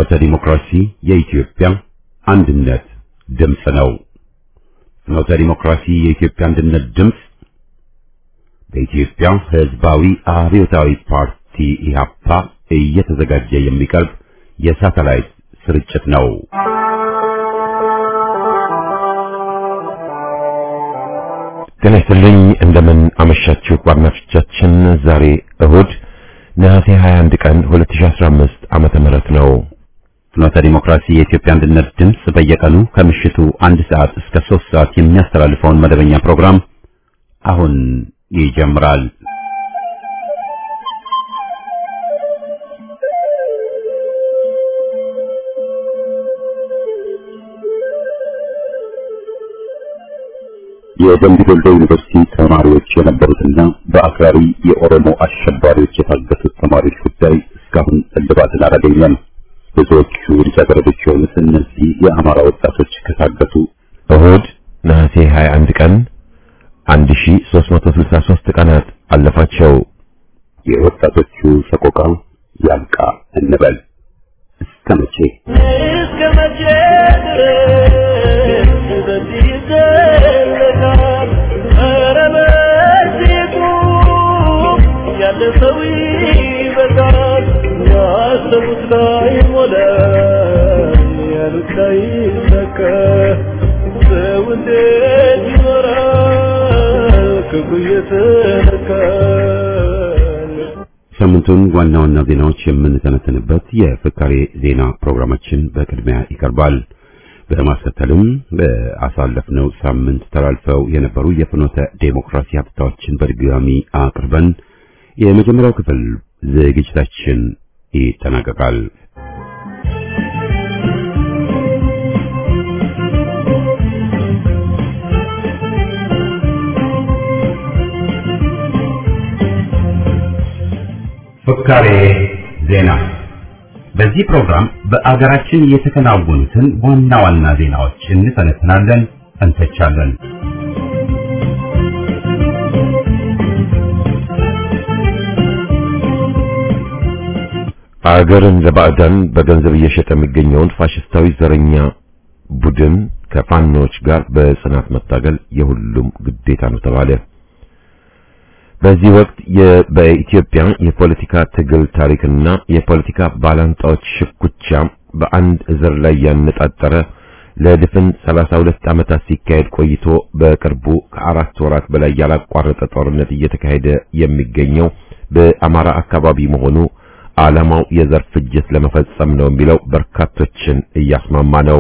ፍኖተ ዲሞክራሲ የኢትዮጵያ አንድነት ድምፅ ነው። ፍኖተ ዲሞክራሲ የኢትዮጵያ አንድነት ድምፅ በኢትዮጵያ ሕዝባዊ አብዮታዊ ፓርቲ ኢህአፓ እየተዘጋጀ የሚቀርብ የሳተላይት ስርጭት ነው። ጤና ይስጥልኝ። እንደምን አመሻችሁ አድማጮቻችን። ዛሬ እሁድ ነሐሴ 21 ቀን 2015 ዓመተ ምህረት ነው። ፍኖተ ዲሞክራሲ የኢትዮጵያ አንድነት ድምፅ በየቀኑ ከምሽቱ አንድ ሰዓት እስከ ሶስት ሰዓት የሚያስተላልፈውን መደበኛ ፕሮግራም አሁን ይጀምራል። የደምቢ ዶሎ ዩኒቨርሲቲ ተማሪዎች የነበሩትና በአክራሪ የኦሮሞ አሸባሪዎች የታገቱት ተማሪዎች ጉዳይ እስካሁን እልባትን አላገኘም። ብዙዎቹ ልጃገረዶች የሆኑት እነዚህ የአማራ ወጣቶች ከታገቱ እሁድ ነሐሴ 21 ቀን 1363 ቀናት አለፋቸው። የወጣቶቹ ሰቆቃ ያብቃ እንበል። እስከ መቼ እስከ መቼ ድረስ በዚህ ይዘለቃል? ኧረ በዚህ ቁም፣ ያለ ሰው ይበቃል። ያሰቡት ላይ ሞላ፣ ያሉት ላይ ይሰካ። ሰው እንዴት ይኖራል ክፉ እየተነካ? ሳምንቱን ዋና ዋና ዜናዎች የምንተነተንበት የፍካሬ ዜና ፕሮግራማችን በቅድሚያ ይቀርባል። በማስከተልም በአሳለፍነው ሳምንት ተላልፈው የነበሩ የፍኖተ ዴሞክራሲ ሀብታዎችን በድጋሚ አቅርበን የመጀመሪያው ክፍል ዝግጅታችን ይጠናቀቃል። ፍካሬ ዜና። በዚህ ፕሮግራም በአገራችን የተከናወኑትን ዋና ዋና ዜናዎች እንተነትናለን፣ እንተቻለን። አገርን ለባዕዳን በገንዘብ እየሸጠ የሚገኘውን ፋሽስታዊ ዘረኛ ቡድን ከፋኖች ጋር በጽናት መታገል የሁሉም ግዴታ ነው ተባለ። በዚህ ወቅት በኢትዮጵያ የፖለቲካ ትግል ታሪክና የፖለቲካ ባላንጣዎች ሽኩቻ በአንድ ዘር ላይ ያነጣጠረ ለድፍን 32 ዓመታት ሲካሄድ ቆይቶ በቅርቡ ከአራት ወራት በላይ ያላቋረጠ ጦርነት እየተካሄደ የሚገኘው በአማራ አካባቢ መሆኑ ዓላማው የዘር ፍጅት ለመፈጸም ነው የሚለው በርካቶችን እያስማማ ነው።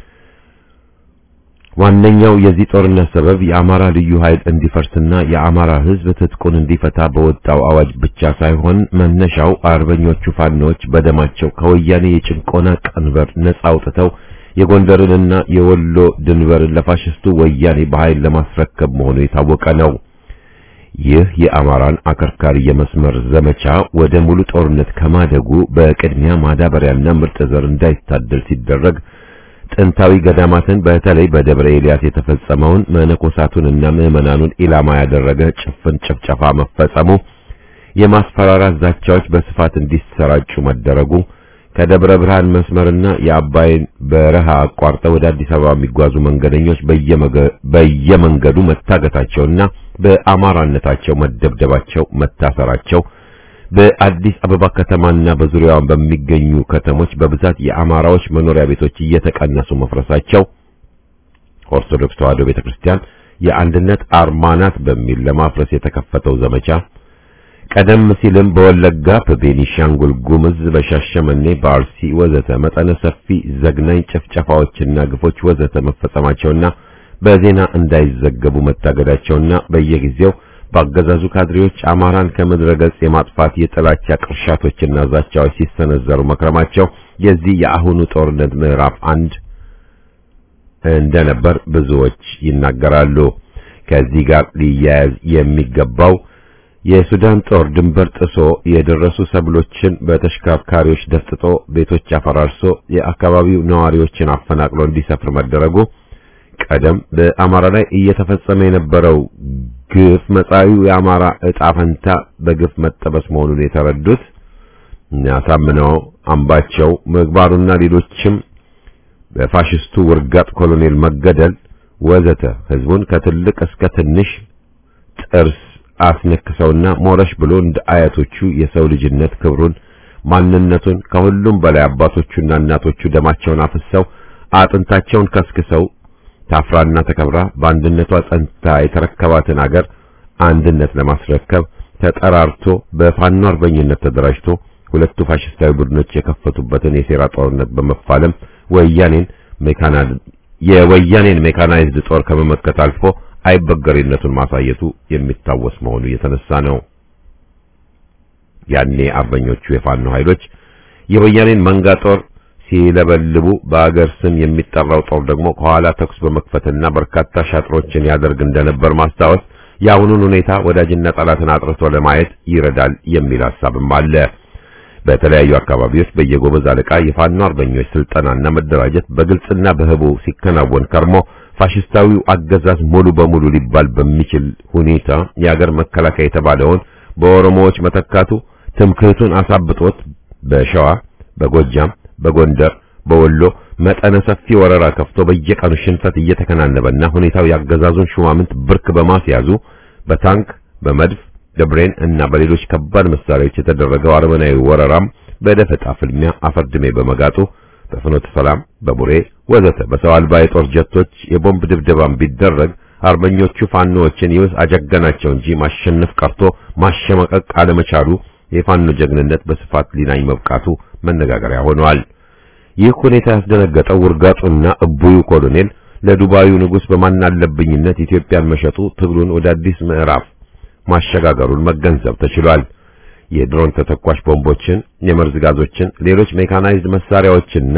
ዋነኛው የዚህ ጦርነት ሰበብ የአማራ ልዩ ኃይል እንዲፈርስና የአማራ ሕዝብ ትጥቁን እንዲፈታ በወጣው አዋጅ ብቻ ሳይሆን መነሻው አርበኞቹ ፋኖች በደማቸው ከወያኔ የጭንቆና ቀንበር ነጻ አውጥተው የጎንደርንና የወሎ ድንበርን ለፋሽስቱ ወያኔ በኃይል ለማስረከብ መሆኑ የታወቀ ነው። ይህ የአማራን አከርካሪ የመስመር ዘመቻ ወደ ሙሉ ጦርነት ከማደጉ በቅድሚያ ማዳበሪያና ምርጥ ዘር እንዳይታደል ሲደረግ ጥንታዊ ገዳማትን በተለይ በደብረ ኤልያስ የተፈጸመውን መነኮሳቱንና ምዕመናኑን ኢላማ ያደረገ ጭፍን ጭፍጨፋ መፈጸሙ፣ የማስፈራራት ዛቻዎች በስፋት እንዲሰራጩ መደረጉ፣ ከደብረ ብርሃን መስመርና የአባይን በረሃ አቋርጠው ወደ አዲስ አበባ የሚጓዙ መንገደኞች በየመንገዱ መታገታቸውና በአማራነታቸው መደብደባቸው፣ መታሰራቸው በአዲስ አበባ ከተማና በዙሪያዋ በሚገኙ ከተሞች በብዛት የአማራዎች መኖሪያ ቤቶች እየተቀነሱ መፍረሳቸው፣ ኦርቶዶክስ ተዋሕዶ ቤተክርስቲያን የአንድነት አርማ ናት በሚል ለማፍረስ የተከፈተው ዘመቻ፣ ቀደም ሲልም በወለጋ፣ በቤኒሻንጉል ጉምዝ፣ በሻሸመኔ፣ በአርሲ ወዘተ መጠነ ሰፊ ዘግናኝ ጭፍጨፋዎችና ግፎች ወዘተ መፈጸማቸውና በዜና እንዳይዘገቡ መታገዳቸውና በየጊዜው በአገዛዙ ካድሬዎች አማራን ከምድረ ገጽ የማጥፋት የጥላቻ ቅርሻቶችና ዛቻዎች ሲሰነዘሩ መክረማቸው የዚህ የአሁኑ ጦርነት ምዕራፍ አንድ እንደነበር ብዙዎች ይናገራሉ። ከዚህ ጋር ሊያያዝ የሚገባው የሱዳን ጦር ድንበር ጥሶ የደረሱ ሰብሎችን በተሽከርካሪዎች ደፍጥጦ ቤቶች አፈራርሶ የአካባቢው ነዋሪዎችን አፈናቅሎ እንዲሰፍር መደረጉ ቀደም በአማራ ላይ እየተፈጸመ የነበረው ግፍ መጻኢው የአማራ ዕጣ ፈንታ በግፍ መጠበስ መሆኑን የተረዱት አሳምነው አምባቸው ምግባሩና ሌሎችም በፋሽስቱ ውርጋጥ ኮሎኔል መገደል ወዘተ ህዝቡን ከትልቅ እስከ ትንሽ ጥርስ አስነክሰውና ሞረሽ ብሎ እንደ አያቶቹ የሰው ልጅነት ክብሩን ማንነቱን ከሁሉም በላይ አባቶቹና እናቶቹ ደማቸውን አፍሰው አጥንታቸውን ከስክሰው ታፍራና ተከብራ በአንድነቷ ጸንታ የተረከባትን አገር አንድነት ለማስረከብ ተጠራርቶ በፋኖ አርበኝነት ተደራጅቶ ሁለቱ ፋሽስታዊ ቡድኖች የከፈቱበትን የሴራ ጦርነት በመፋለም ወያኔን ሜካናይዝ የወያኔን ሜካናይዝድ ጦር ከመመከት አልፎ አይበገሬነቱን ማሳየቱ የሚታወስ መሆኑ የተነሳ ነው። ያኔ አርበኞቹ የፋኖ ኃይሎች የወያኔን መንጋ ጦር ሲለበልቡ በአገር ስም የሚጠራው ጦር ደግሞ ከኋላ ተኩስ በመክፈትና በርካታ ሻጥሮችን ያደርግ እንደነበር ማስታወስ የአሁኑን ሁኔታ ወዳጅና ጠላትን አጥርቶ ለማየት ይረዳል የሚል ሐሳብም አለ። በተለያዩ አካባቢዎች በየጎበዝ አለቃ የፋኖ አርበኞች ስልጠናና መደራጀት በግልጽና በህቡ ሲከናወን ከርሞ ፋሽስታዊው አገዛዝ ሙሉ በሙሉ ሊባል በሚችል ሁኔታ የአገር መከላከያ የተባለውን በኦሮሞዎች መተካቱ ትምክህቱን አሳብጦት በሸዋ፣ በጎጃም፣ በጎንደር፣ በወሎ መጠነ ሰፊ ወረራ ከፍቶ በየቀኑ ሽንፈት እየተከናነበና ሁኔታው ያገዛዙን ሹማምንት ብርክ በማስያዙ በታንክ በመድፍ ደብሬን እና በሌሎች ከባድ መሳሪያዎች የተደረገው አረመናዊ ወረራም በደፈጣ ፍልሚያ አፈርድሜ በመጋጡ በፍኖተ ሰላም፣ በቡሬ ወዘተ በሰው አልባ የጦር ጀቶች የቦምብ ድብደባም ቢደረግ አርበኞቹ ፋኖዎችን ይወስ አጀገናቸው እንጂ ማሸነፍ ቀርቶ ማሸመቀቅ አለመቻሉ የፋኖ ጀግንነት በስፋት ሊናኝ መብቃቱ መነጋገሪያ ሆኗል። ይህ ሁኔታ ያስደነገጠው ውርጋጡና እቡዩ ኮሎኔል ለዱባዩ ንጉሥ በማናለብኝነት ኢትዮጵያን መሸጡ ትግሉን ወደ አዲስ ምዕራፍ ማሸጋገሩን መገንዘብ ተችሏል። የድሮን ተተኳሽ ቦምቦችን፣ የመርዝ ጋዞችን፣ ሌሎች ሜካናይዝድ መሳሪያዎችንና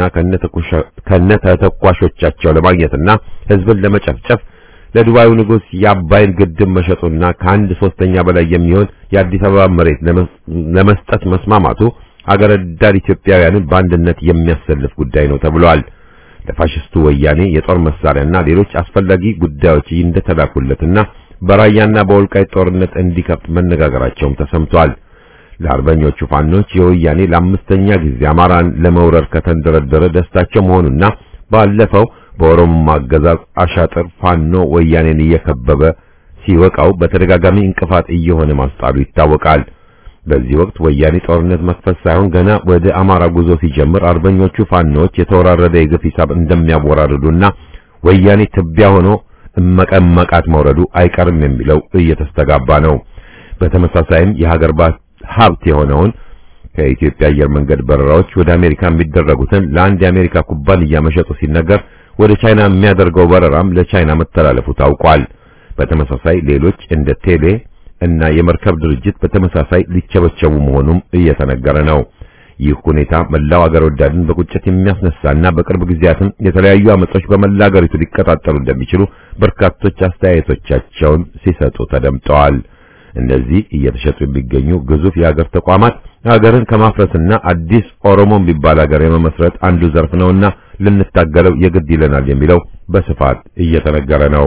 ከነተተኳሾቻቸው ለማግኘትና ሕዝብን ለመጨፍጨፍ ለዱባዩ ንጉሥ የአባይን ግድብ መሸጡና ከአንድ ሶስተኛ በላይ የሚሆን የአዲስ አበባ መሬት ለመስጠት መስማማቱ አገር ወዳድ ኢትዮጵያውያንን በአንድነት የሚያሰልፍ ጉዳይ ነው ተብሏል። ለፋሽስቱ ወያኔ የጦር መሳሪያና ሌሎች አስፈላጊ ጉዳዮች እንደተላኩለትና በራያና በወልቃይት ጦርነት እንዲከፍት መነጋገራቸውም ተሰምቷል። ለአርበኞቹ ፋኖች የወያኔ ለአምስተኛ ጊዜ አማራን ለመውረር ከተንደረደረ ደስታቸው መሆኑና ባለፈው በኦሮሞ አገዛዝ አሻጥር ፋኖ ወያኔን እየከበበ ሲወቃው በተደጋጋሚ እንቅፋት እየሆነ ማስጣሉ ይታወቃል። በዚህ ወቅት ወያኔ ጦርነት መክፈት ሳይሆን ገና ወደ አማራ ጉዞ ሲጀምር አርበኞቹ ፋኖች የተወራረደ የግፍ ሂሳብ እንደሚያወራርዱና ወያኔ ትቢያ ሆኖ እመቀመቃት መውረዱ አይቀርም የሚለው እየተስተጋባ ነው። በተመሳሳይም የሀገር ሀብት የሆነውን ከኢትዮጵያ አየር መንገድ በረራዎች ወደ አሜሪካ የሚደረጉትን ለአንድ የአሜሪካ ኩባንያ መሸጡ ሲነገር ወደ ቻይና የሚያደርገው በረራም ለቻይና መተላለፉ ታውቋል። በተመሳሳይ ሌሎች እንደ ቴሌ እና የመርከብ ድርጅት በተመሳሳይ ሊቸበቸቡ መሆኑም እየተነገረ ነው። ይህ ሁኔታ መላው አገር ወዳድን በቁጭት የሚያስነሳና በቅርብ ጊዜያትም የተለያዩ አመጾች በመላ አገሪቱ ሊቀጣጠሉ እንደሚችሉ በርካቶች አስተያየቶቻቸውን ሲሰጡ ተደምጠዋል። እነዚህ እየተሸጡ የሚገኙ ግዙፍ የሀገር ተቋማት ሀገርን ከማፍረስና አዲስ ኦሮሞ የሚባል ሀገር የመመስረት አንዱ ዘርፍ ነውና ልንታገለው የግድ ይለናል የሚለው በስፋት እየተነገረ ነው።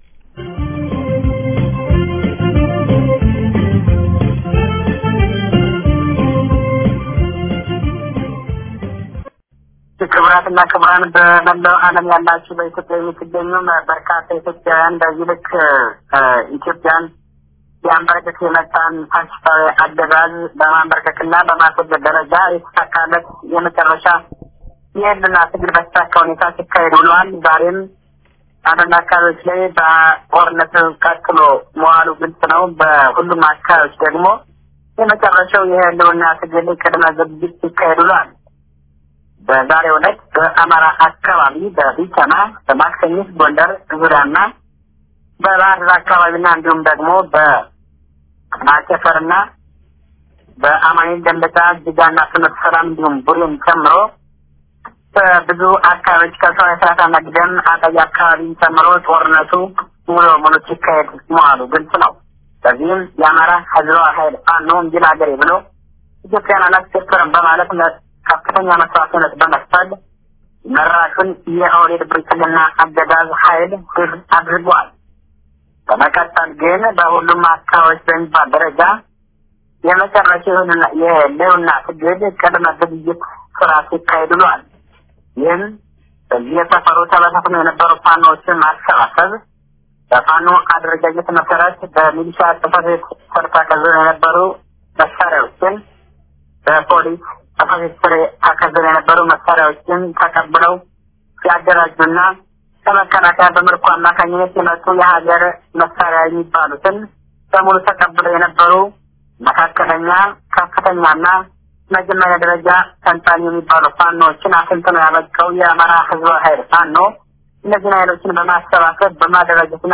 ክቡራትና ክቡራን በመላው ዓለም ያላችሁ በኢትዮጵያ የምትገኙ በርካታ ኢትዮጵያውያን በዚህ ልክ ኢትዮጵያን ሊያንበረከክ የመጣን ፋሽስታዊ አገዛዝ በማንበርከክና በማስወገድ ደረጃ የተሳካለት የመጨረሻ የህልና ትግል በተሳካ ሁኔታ ሲካሄድ ውለዋል። ዛሬም አንዳንድ አካባቢዎች ላይ በጦርነት ቀጥሎ መዋሉ ግልጽ ነው። በሁሉም አካባቢዎች ደግሞ የመጨረሻው የህልውና ትግል ቅድመ ዝግጅት ሲካሄድ ውለዋል። በዛሬው ዕለት በአማራ አካባቢ በቢቸና በማክሰኝት ጎንደር ዙሪያና በባህር ዳር አካባቢና እንዲሁም ደግሞ በማጨፈርና በአማኑኤል ደንበጫ ጅጋና ፍኖተ ሰላም እንዲሁም ቡሬን ጨምሮ በብዙ አካባቢዎች ከሰው የስራት መግደም አጠይ አካባቢ ጨምሮ ጦርነቱ ሙሉ በሙሉ ሲካሄድ መዋሉ ግልጽ ነው። በዚህም የአማራ ህዝባዊ ኃይል ፋኖ እንጂል ሀገሬ ብሎ ኢትዮጵያን አላስቸፈርም በማለት ከፍተኛ መስዋዕትነት በመክፈል መራሹን የኦህዴድ ብልጽግና አገዛዝ ኃይል ድል አድርጓል። በመቀጠል ግን በሁሉም አካባቢዎች በሚባል ደረጃ የመጨረሻ የህልውና ትግል ቅድመ ዝግጅት ስራ ሲካሄድ ውሏል። ይህም በዚህ የሰፈሩ ተበታትነው የነበሩ ፋኖዎችን ማሰባሰብ በፋኖ አደረጃጀት መሰረት በሚሊሻ ጽሕፈት ቤት ስር ተከዘው የነበሩ መሳሪያዎችን በፖሊስ ጽሕፈት ቤት ስር ተከዘው የነበሩ መሳሪያዎችን ተቀብለው ሲያደራጁና ከመከላከያ በምርኮ አማካኝነት የመጡ የሀገር መሳሪያ የሚባሉትን በሙሉ ተቀብለው የነበሩ መካከለኛ፣ ከፍተኛና መጀመሪያ ደረጃ ተንታኝ የሚባሉ ፋኖዎችን አሰልጥኖ ያበቃው የአማራ ህዝባዊ ኃይል ፋኖ እነዚህን ኃይሎችን በማሰባሰብ በማደራጀትና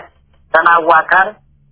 በማዋቀር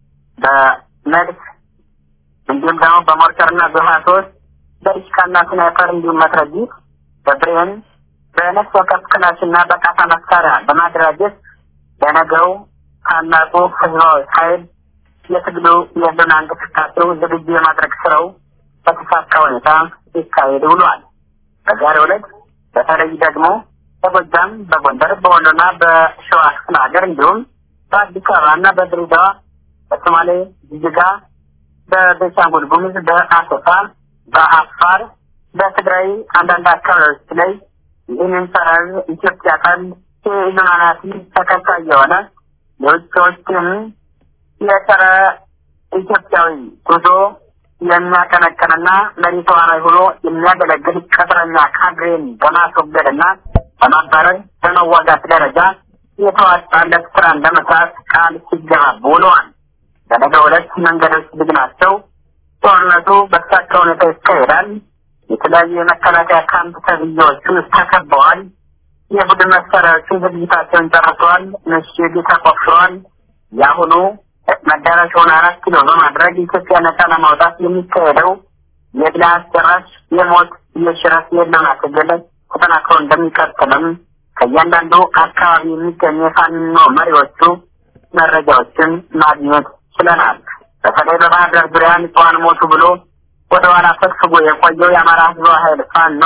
በመድፍ እንዲሁም ደግሞ በሞርተርና በሀሶች በዲሽቃና ስናይፐር እንዲሁም መትረጊት በብሬን በነፍስ ወከፍ ክላሽና በቃታ መሳሪያ በማደራጀት ለነገው ታላቁ ህዝባዊ ኃይል የትግሉ የህልውና እንቅስቃሴው ዝግጁ የማድረግ ስራው በተሳካ ሁኔታ ሲካሄድ ውሏል። በዛሬው ዕለት በተለይ ደግሞ በጎጃም፣ በጎንደር፣ በወሎና በሸዋ ክፍለ ሀገር እንዲሁም በአዲስ አበባና በድሬዳዋ፣ በሶማሌ ጅጅጋ፣ በቤንሻንጉል ጉሙዝ፣ በአሶሳ፣ በአፋር፣ በትግራይ አንዳንድ አካባቢዎች ላይ ይህንን ሰራር ኢትዮጵያ ቃል የኢሉናናቲ ተከታይ የሆነ የውጭዎችን የጸረ ኢትዮጵያዊ ጉዞ የሚያቀነቅንና መሪ ተዋናይ ሆኖ የሚያገለግል ቅጥረኛ ካድሬን በማስወገድና በማባረር በመዋጋት ደረጃ የተዋጣለት ስራን ለመስራት ቃል ሲገባቡ ውለዋል። በነገው ዕለት መንገዶች ዝግ ናቸው። ጦርነቱ በተሳካ ሁኔታ ይካሄዳል። የተለያዩ የመከላከያ ካምፕ ተብዬዎቹ ተከበዋል። የቡድን መሳሪያዎቹን ዝግጅታቸውን ጨርሰዋል። ምሽግ ተቆፍረዋል። የአሁኑ መዳረሻውን አራት ኪሎ በማድረግ ኢትዮጵያ ነጻ ለማውጣት የሚካሄደው የድል አስጨራሽ የሞት የሽረት የለውና ትግል ተጠናክሮ እንደሚቀጥልም ከእያንዳንዱ አካባቢ የሚገኙ የፋኖ መሪዎቹ መረጃዎችን ማግኘት ችለናል። በተለይ በባህር ዳር ዙሪያ ንጹሐን ሞቱ ብሎ ወደ ኋላ ፈግፍጎ የቆየው የአማራ ህዝባዊ ኃይል ፋኖ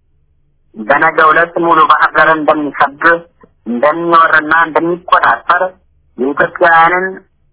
በነገው ዕለት ሙሉ ባህር ዳርን እንደሚከብ እንደሚወርና እንደሚቆጣጠር የኢትዮጵያውያንን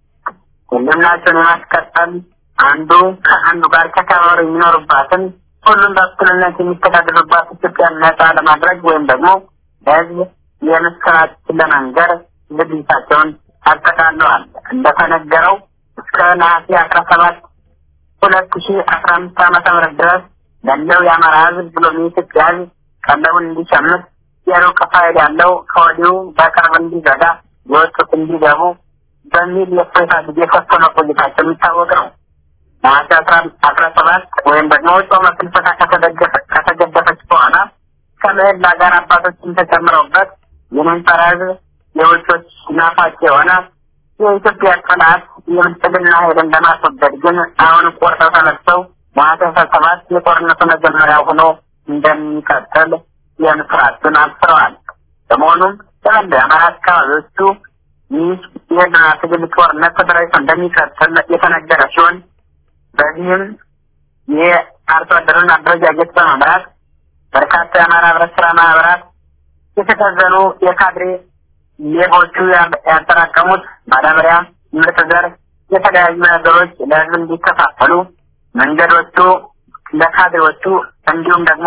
ሁሉናቸውን የማስቀጠል አንዱ ከአንዱ ጋር ተከባብረው የሚኖሩባትን ሁሉም በእኩልነት የሚተዳደሩባት ኢትዮጵያን ነጻ ለማድረግ ወይም ደግሞ ለህዝብ የምስራች ለመንገር ዝግጅታቸውን አጠቃለዋል። እንደተነገረው እስከ ነሐሴ አስራ ሰባት ሁለት ሺ አስራ አምስት ዓመተ ምህረት ድረስ ያለው የአማራ ህዝብ ብሎም የኢትዮጵያ ህዝብ ቀለቡን እንዲሸምት የሩቅ ፋይል ያለው ከወዲሁ በቅርብ እንዲዘጋ የወጡት እንዲገቡ በሚል የእፎይታ ጊዜ ሰጥቶ መቆየታቸው የሚታወቅ ነው። ነሐሴ አስራ ሰባት ወይም ደግሞ ጾመ ፍልሰታ ከተገደፈች በኋላ ከምህላ ጋር አባቶችን ተጨምረውበት ይህንን ጸረ ህዝብ የውጮች ናፋቂ የሆነ የኢትዮጵያ ጠላት የብልጽግና ኃይልን ለማስወገድ ግን አሁን ቆርጠው ተነስተው ነሐሴ አስራ ሰባት የጦርነቱ መጀመሪያ ሆኖ እንደሚቀጥል የምስራችን አብስረዋል። በመሆኑም በመላ የአማራ አካባቢዎቹ ይህ የህልና ትግል ጦርነት ተደራጅቶ እንደሚቀጥል የተነገረ ሲሆን በዚህም የአርሶ አደሩን አደረጃጀት በመምራት በርካታ የአማራ ህብረት ስራ ማህበራት የተከዘኑ የካድሬ ሌቦቹ ያጠራቀሙት ማዳበሪያ፣ ምርጥ ዘር፣ የተለያዩ ነገሮች ለህዝብ እንዲከፋፈሉ መንገዶቹ ለካድሬዎቹ እንዲሁም ደግሞ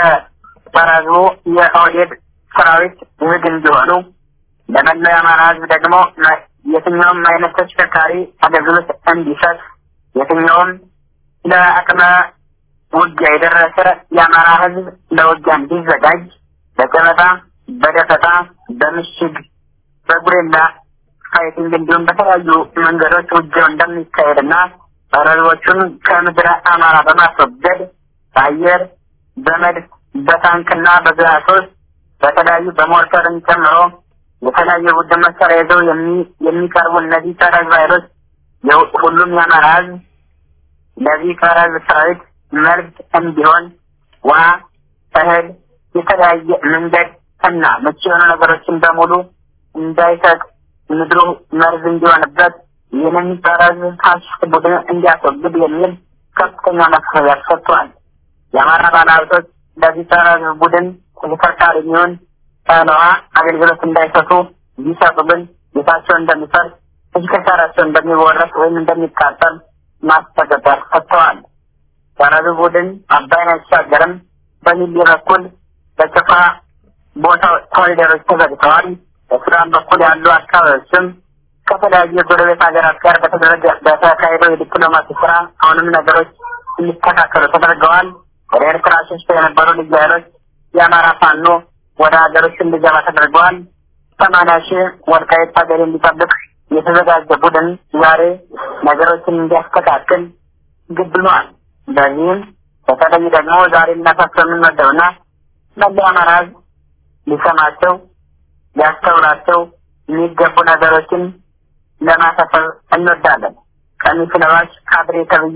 ለጸረ የኦህዴድ ሰራዊት ዝግ እንዲሆኑ ለመላው የአማራ ህዝብ ደግሞ የትኛውም አይነት ተሽከርካሪ አገልግሎት እንዲሰጥ የትኛውም ለአቅመ ውጊያ የደረሰ የአማራ ህዝብ ለውጊያ እንዲዘጋጅ በጨበጣ፣ በደፈጣ፣ በምሽግ፣ በጉሬላ ፋይቲንግ እንዲሁም በተለያዩ መንገዶች ውጊያው እንደሚካሄድና ህዝቦቹን ከምድረ አማራ በማስወገድ በአየር በመድፍ በታንክና በግዛቶች በተለያዩ በሞርተርን ጨምሮ የተለያዩ ቡድን መሳሪያ ይዘው የሚቀርቡ እነዚህ ጸረ ህዝብ ኃይሎች ሁሉም የአማራ ህዝብ ለዚህ ጸረ ህዝብ ሰራዊት መልስ እንዲሆን ውሃ፣ እህል፣ የተለያየ መንገድ እና ምቹ የሆኑ ነገሮችን በሙሉ እንዳይሰጥ ምድሩ መርዝ እንዲሆንበት ይህንን ጸረ ህዝብ ፋሽስት ቡድን እንዲያስወግድ የሚል ከፍተኛ ማስፈራሪያ ሰጥቷል። የአማራ ባለሀብቶች ለዚህ ጸረ ህዝብ ቡድን ተሽከርካሪ የሚሆን ውሃ አገልግሎት እንዳይሰጡ ቢሰጡ ግን ቤታቸው እንደሚፈርስ ተሽከርካሪያቸው እንደሚወረስ ወይም እንደሚቃጠል ማስጠንቀቂያ ሰጥተዋል። ሰራዊቱ ቡድን አባይን አይሻገርም በሚል በኩል በጭፍራ ቦታ ኮሪደሮች ተዘግተዋል። በሱዳን በኩል ያሉ አካባቢዎችም ከተለያዩ የጎረቤት ሀገራት ጋር በተደረገ በተካሄደው የዲፕሎማሲ ስራ አሁንም ነገሮች እንዲስተካከሉ ተደርገዋል። ወደ ኤርትራ ሸሽተው የነበሩ ልዩ ኃይሎች የአማራ ፋኖ ወደ ሀገሮች እንዲገባ ተደርገዋል። ሰማንያ ሺህ ወልቃይት ሀገር እንዲጠብቅ የተዘጋጀ ቡድን ዛሬ ነገሮችን እንዲያስተካክል ግብ ብሏል። በዚህም በተለይ ደግሞ ዛሬ ልናሳስበው የምንወደውና መለያ አማራ ሕዝብ ሊሰማቸው ሊያስተውላቸው የሚገቡ ነገሮችን ለማሳሰብ እንወዳለን። ቀሚስ ለባሽ ካድሬ ተብዬ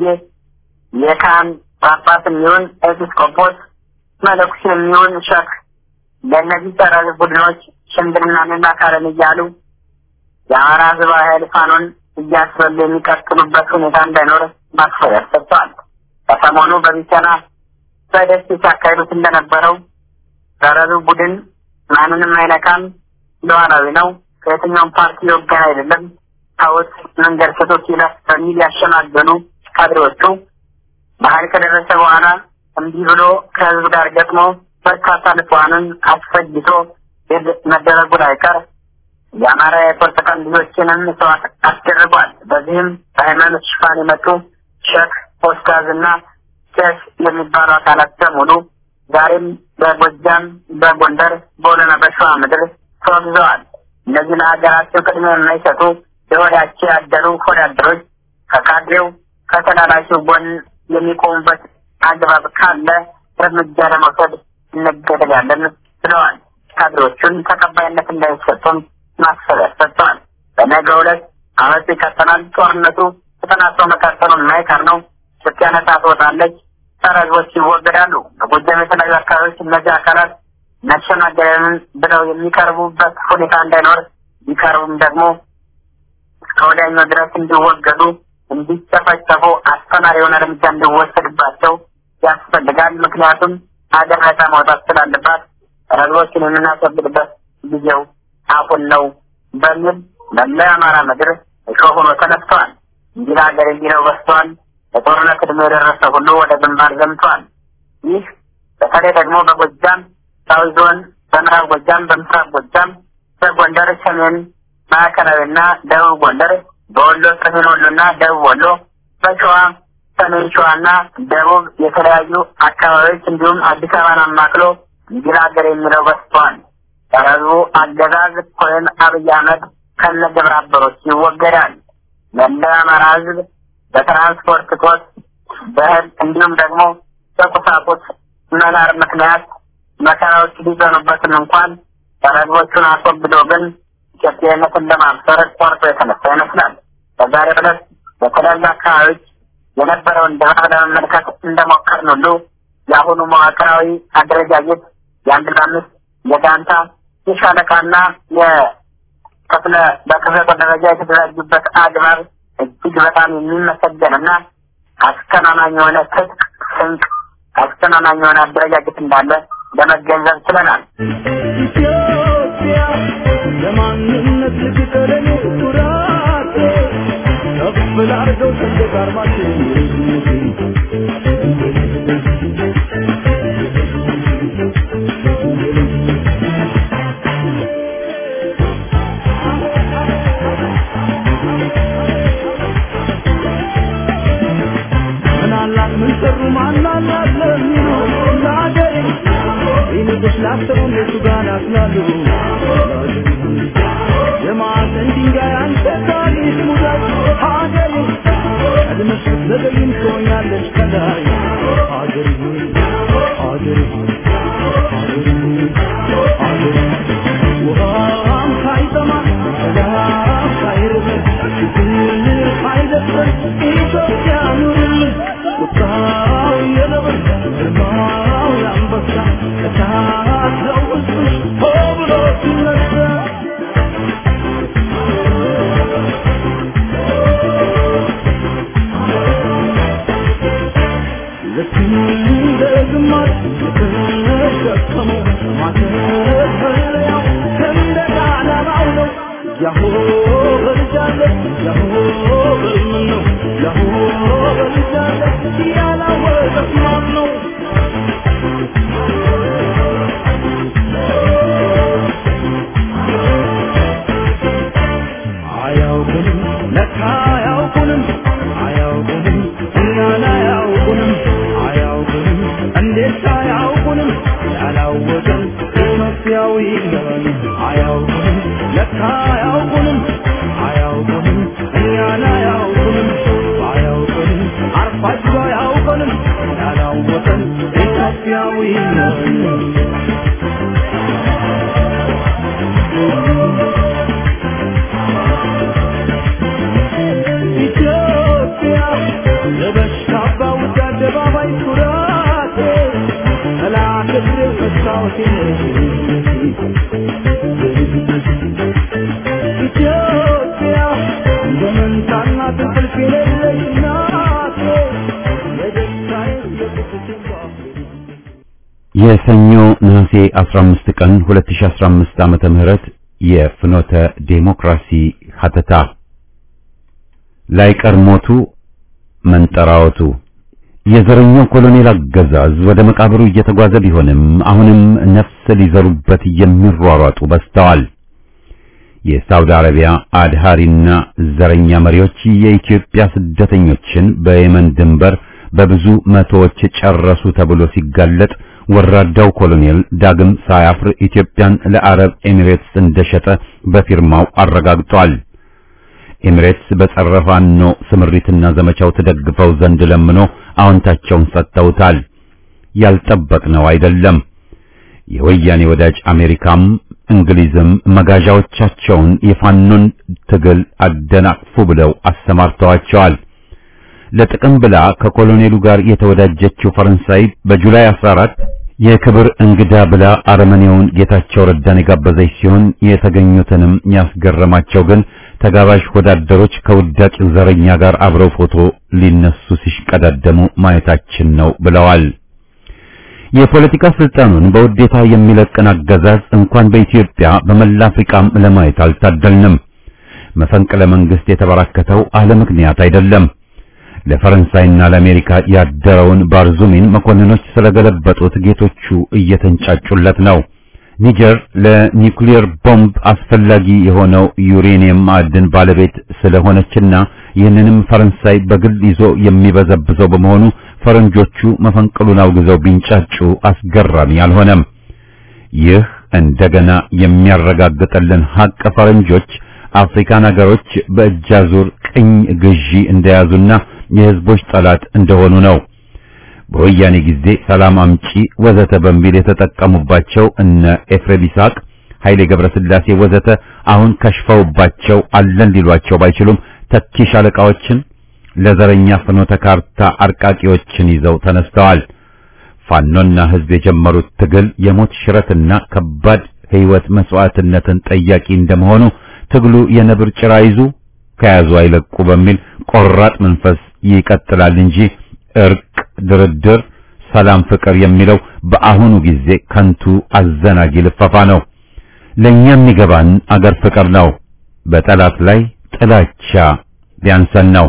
የካህን ጳጳስ የሚሆን ኤጲስቆጶስ መነኩሴ የሚሆን ሸክ ለእነዚህ ጸረ ቡድኖች ሽምግልናን እናካለን እያሉ የአማራ ህዝባዊ ኃይል ፋኖን እያስበሉ የሚቀጥሉበት ሁኔታ እንዳይኖር ማስፈራሪያ ሰጥተዋል። ከሰሞኑ በቢቸና በደሴ ሲያካሂዱት እንደነበረው ጸረ ቡድን ማንንም አይነካም፣ ሉዓላዊ ነው፣ ከየትኛውም ፓርቲ ወገን አይደለም፣ ታወት መንገድ ስቶት ይለፍ በሚል ያሸማገሉ ካድሬዎቹ ባህል ከደረሰ በኋላ እንዲህ ብሎ ከህዝብ ጋር ገጥሞ በርካታ ንጹሐንን አስፈጅቶ ድል መደረጉ ላይቀር የአማራ የፖለቲካ ቀን ልጆችንም መስዋዕት አስደርጓል። በዚህም በሃይማኖት ሽፋን የመጡ ሼክ ኦስታዝ እና ቄስ የሚባሉ አካላት በሙሉ ዛሬም በጎጃም፣ በጎንደር፣ በወሎና በሸዋ ምድር ተወግዘዋል። እነዚህ ለሀገራቸው ቅድሚያ የማይሰጡ የሆዳቸው ያደሩ ሆዳደሮች ከካድሬው ከተላላኪው ጎን የሚቆሙበት አግባብ ካለ እርምጃ ለመውሰድ እንገደዳለን ብለዋል። ካድሬዎቹን ተቀባይነት እንዳይሰጡም ማስፈራሪያ ሰጥተዋል። በነገው ዕለት አመፁ ይቀጥላል። ጦርነቱ ተጠናክሮ መቀጠሉ የማይቀር ነው። ኢትዮጵያ ነጻ ትወጣለች። ጸረ ሕዝቦች ይወገዳሉ። በጎጃም የተለያዩ አካባቢዎች እነዚህ አካላት መሸማገልን ብለው የሚቀርቡበት ሁኔታ እንዳይኖር ቢቀርቡም ደግሞ እስከ ወዲያኛው ድረስ እንዲወገዱ እንዲጨፈጨፉ አስተማሪ የሆነ እርምጃ እንዲወሰድባቸው ያስፈልጋል። ምክንያቱም ሀገር ነጻ መውጣት ስላለባት ህዝቦችን የምናስወግድበት ጊዜው አሁን ነው በሚል መላ የአማራ ምድር እሾህ ሆኖ ተነስተዋል። እንዲህ ሀገር እንዲለው በስተዋል። በጦርነት ዕድሜ የደረሰ ሁሉ ወደ ግንባር ዘምተዋል። ይህ በተለይ ደግሞ በጎጃም ሳዊ ዞን፣ በምዕራብ ጎጃም፣ በምስራቅ ጎጃም፣ በጎንደር ሰሜን ማዕከላዊና ደቡብ ጎንደር፣ በወሎ ሰሜን ወሎና ደቡብ ወሎ፣ በሸዋ ሰሜን ሸዋና ደቡብ የተለያዩ አካባቢዎች እንዲሁም አዲስ አበባን አማክሎ እንዲህ ሀገር የሚለው በስተዋል። የህዝቡ አገዛዝ ወይም አብይ አህመድ ከነ ግብረ አበሮች ይወገዳል። መላው የአማራ ህዝብ በትራንስፖርት እጦት በእህል እንዲሁም ደግሞ በቁሳቁስ መናር ምክንያት መከራዎች ሊዘኑበትም እንኳን ሰረዞቹን አስወግዶ ግን ኢትዮጵያዊነትን ለማብሰር ቆርጦ የተነሳ ይመስላል። በዛሬው ዕለት በተለያዩ አካባቢዎች የነበረውን ድባብ ለመመልከት እንደሞከርን ሁሉ የአሁኑ መዋቅራዊ አደረጃጀት የአንድ ለአምስት የጋንታ የሻለቃና የክፍለ በክፍለ ጦር ደረጃ የተደራጁበት አግባብ እጅግ በጣም የሚመሰገንና አስተማማኝ የሆነ ትጥቅ ስንቅ አስተማማኝ የሆነ አደረጃጀት እንዳለ ለመገንዘብ ችለናል። ኢትዮጵያ ለማንነት ልትቀለኝ ኩራት ከፍ ላርገው ሰንደቅ ዓርማችን ምናላት ምን ሰሩ ማናላት ለሚሉ ለአገሬ ይንጉስ ላሰቡ እነሱ ጋር ናስላሉ የማዕዘን ድንጋይ አንተ ታሪክ ሙዳይ ሀገሬ ቀድመሽ ስትዘገይም ትሆኛለሽ ከላይ ሀገሬ ሆይ ሀገሬ ሆይ ሀገሬ ሆይ ሀገሬ ውሃም ሳይጠማ ሰላም ሳይርበን ችግር ሳይደፍረን ኢትዮጵያ ኑርልን ቁጣው የነብር ግርማው የአንበሳ እሳት ነው ውስጥሽ ሆ ብሎ ሲነሳ ልክ እንደ ግማሽ የተሸከመው ማተብ መለያው ሰንደቅ ዓላማው ነው ያሆ በልጃለች ያሆ በምን ነው ያሆ በልጃለች ያላወቀት ማን ነው አያውቁንም ለካ አያውቁንም አያውቁንም እኛን አያውቁንም አያውቁንም እንዴት አያውቁንም ያላወቀን ኢትዮጵያዊ ነን አያውቁንም ለካ አያውቁንም አያውቁንም እኛን አያውቁንም አያውቁንም አርፋጅ አያውቁንም ያላወቀን ኢትዮጵያዊ ነን ኢትዮጵያ ለበሽታ ባውጃ አደባባይ ኩራቴ መላክብር መስታወቴ ኢትዮጵያ እንደ መንታና ትንቅልፍ የሌለች ናቴ የደስታዬ የቁስቴ የሰኞ ነሐሴ 15 ቀን 2015 ዓመተ ምህረት የፍኖተ ዴሞክራሲ ሀተታ ላይቀር ሞቱ መንጠራወቱ የዘረኛው ኮሎኔል አገዛዝ ወደ መቃብሩ እየተጓዘ ቢሆንም አሁንም ነፍስ ሊዘሩበት የሚሯሯጡ በዝተዋል። የሳውዲ አረቢያ አድሃሪና ዘረኛ መሪዎች የኢትዮጵያ ስደተኞችን በየመን ድንበር በብዙ መቶዎች ጨረሱ ተብሎ ሲጋለጥ ወራዳው ኮሎኔል ዳግም ሳያፍር ኢትዮጵያን ለአረብ ኤሚሬትስ እንደሸጠ በፊርማው አረጋግጧል። ኤሚሬትስ በጸረ ፋኖ ስምሪትና ዘመቻው ተደግፈው ዘንድ ለምኖ አዎንታቸውን ሰጥተውታል። ያልጠበቅነው አይደለም። የወያኔ ወዳጅ አሜሪካም እንግሊዝም መጋዣዎቻቸውን የፋኖን ትግል አደናቅፉ ብለው አሰማርተዋቸዋል። ለጥቅም ብላ ከኮሎኔሉ ጋር የተወዳጀችው ፈረንሳይ በጁላይ 14 የክብር እንግዳ ብላ አረመኔውን ጌታቸው ረዳን የጋበዘች ሲሆን የተገኙትንም ያስገረማቸው ግን ተጋባዥ ወዳደሮች ከውዳቂው ዘረኛ ጋር አብረው ፎቶ ሊነሱ ሲሽቀዳደሙ ማየታችን ነው ብለዋል። የፖለቲካ ስልጣኑን በውዴታ የሚለቅን አገዛዝ እንኳን በኢትዮጵያ በመላ አፍሪካም ለማየት አልታደልንም። መፈንቅለ መንግስት የተበራከተው አለ ምክንያት አይደለም። ለፈረንሳይና ለአሜሪካ ያደረውን ባርዙሚን መኮንኖች ስለገለበጡት ጌቶቹ እየተንጫጩለት ነው። ኒጀር ለኒውክሊየር ቦምብ አስፈላጊ የሆነው ዩሬኒየም ማዕድን ባለቤት ስለሆነችና ይህንንም ፈረንሳይ በግል ይዞ የሚበዘብዘው በመሆኑ ፈረንጆቹ መፈንቅሉን አውግዘው ቢንጫጩ አስገራሚ አልሆነም። ይህ እንደገና የሚያረጋግጥልን ሀቅ ፈረንጆች አፍሪካን ሀገሮች በእጃዙር ቅኝ ግዢ እንደያዙና የህዝቦች ጠላት እንደሆኑ ነው። በወያኔ ጊዜ ሰላም አምጪ ወዘተ በሚል የተጠቀሙባቸው እነ ኤፍሬም ይስሐቅ፣ ኃይሌ ገብረስላሴ ወዘተ አሁን ከሽፈውባቸው አለን ሊሏቸው ባይችሉም ተኪ ሻለቃዎችን ለዘረኛ ፍኖተ ካርታ አርቃቂዎችን ይዘው ተነስተዋል። ፋኖና ህዝብ የጀመሩት ትግል የሞት ሽረትና ከባድ ህይወት መስዋዕትነትን ጠያቂ እንደመሆኑ ትግሉ የነብር ጭራ ይዙ ከያዙ አይለቁ በሚል ቆራጥ መንፈስ ይቀጥላል እንጂ እርቅ፣ ድርድር፣ ሰላም፣ ፍቅር የሚለው በአሁኑ ጊዜ ከንቱ አዘናጊ ልፈፋ ነው። ለኛ የሚገባን አገር ፍቅር ነው። በጠላት ላይ ጥላቻ ቢያንሰን ነው።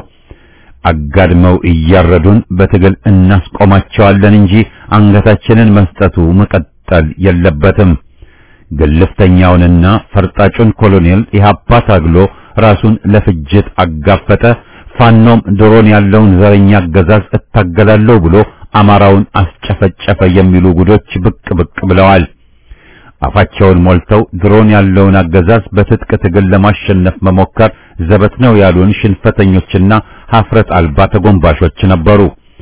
አጋድመው እያረዱን በትግል እናስቆማቸዋለን እንጂ አንገታችንን መስጠቱ መቀጠል የለበትም። ግልፍተኛውንና ፈርጣጩን ኮሎኔል ኢህአፓ ታግሎ ራሱን ለፍጅት አጋፈጠ። ፋኖም ድሮን ያለውን ዘረኛ አገዛዝ እታገላለሁ ብሎ አማራውን አስጨፈጨፈ የሚሉ ጉዶች ብቅ ብቅ ብለዋል። አፋቸውን ሞልተው ድሮን ያለውን አገዛዝ በትጥቅ ትግል ለማሸነፍ መሞከር ዘበት ነው ያሉን ሽንፈተኞችና ሀፍረት አልባ ተጎንባሾች ነበሩ።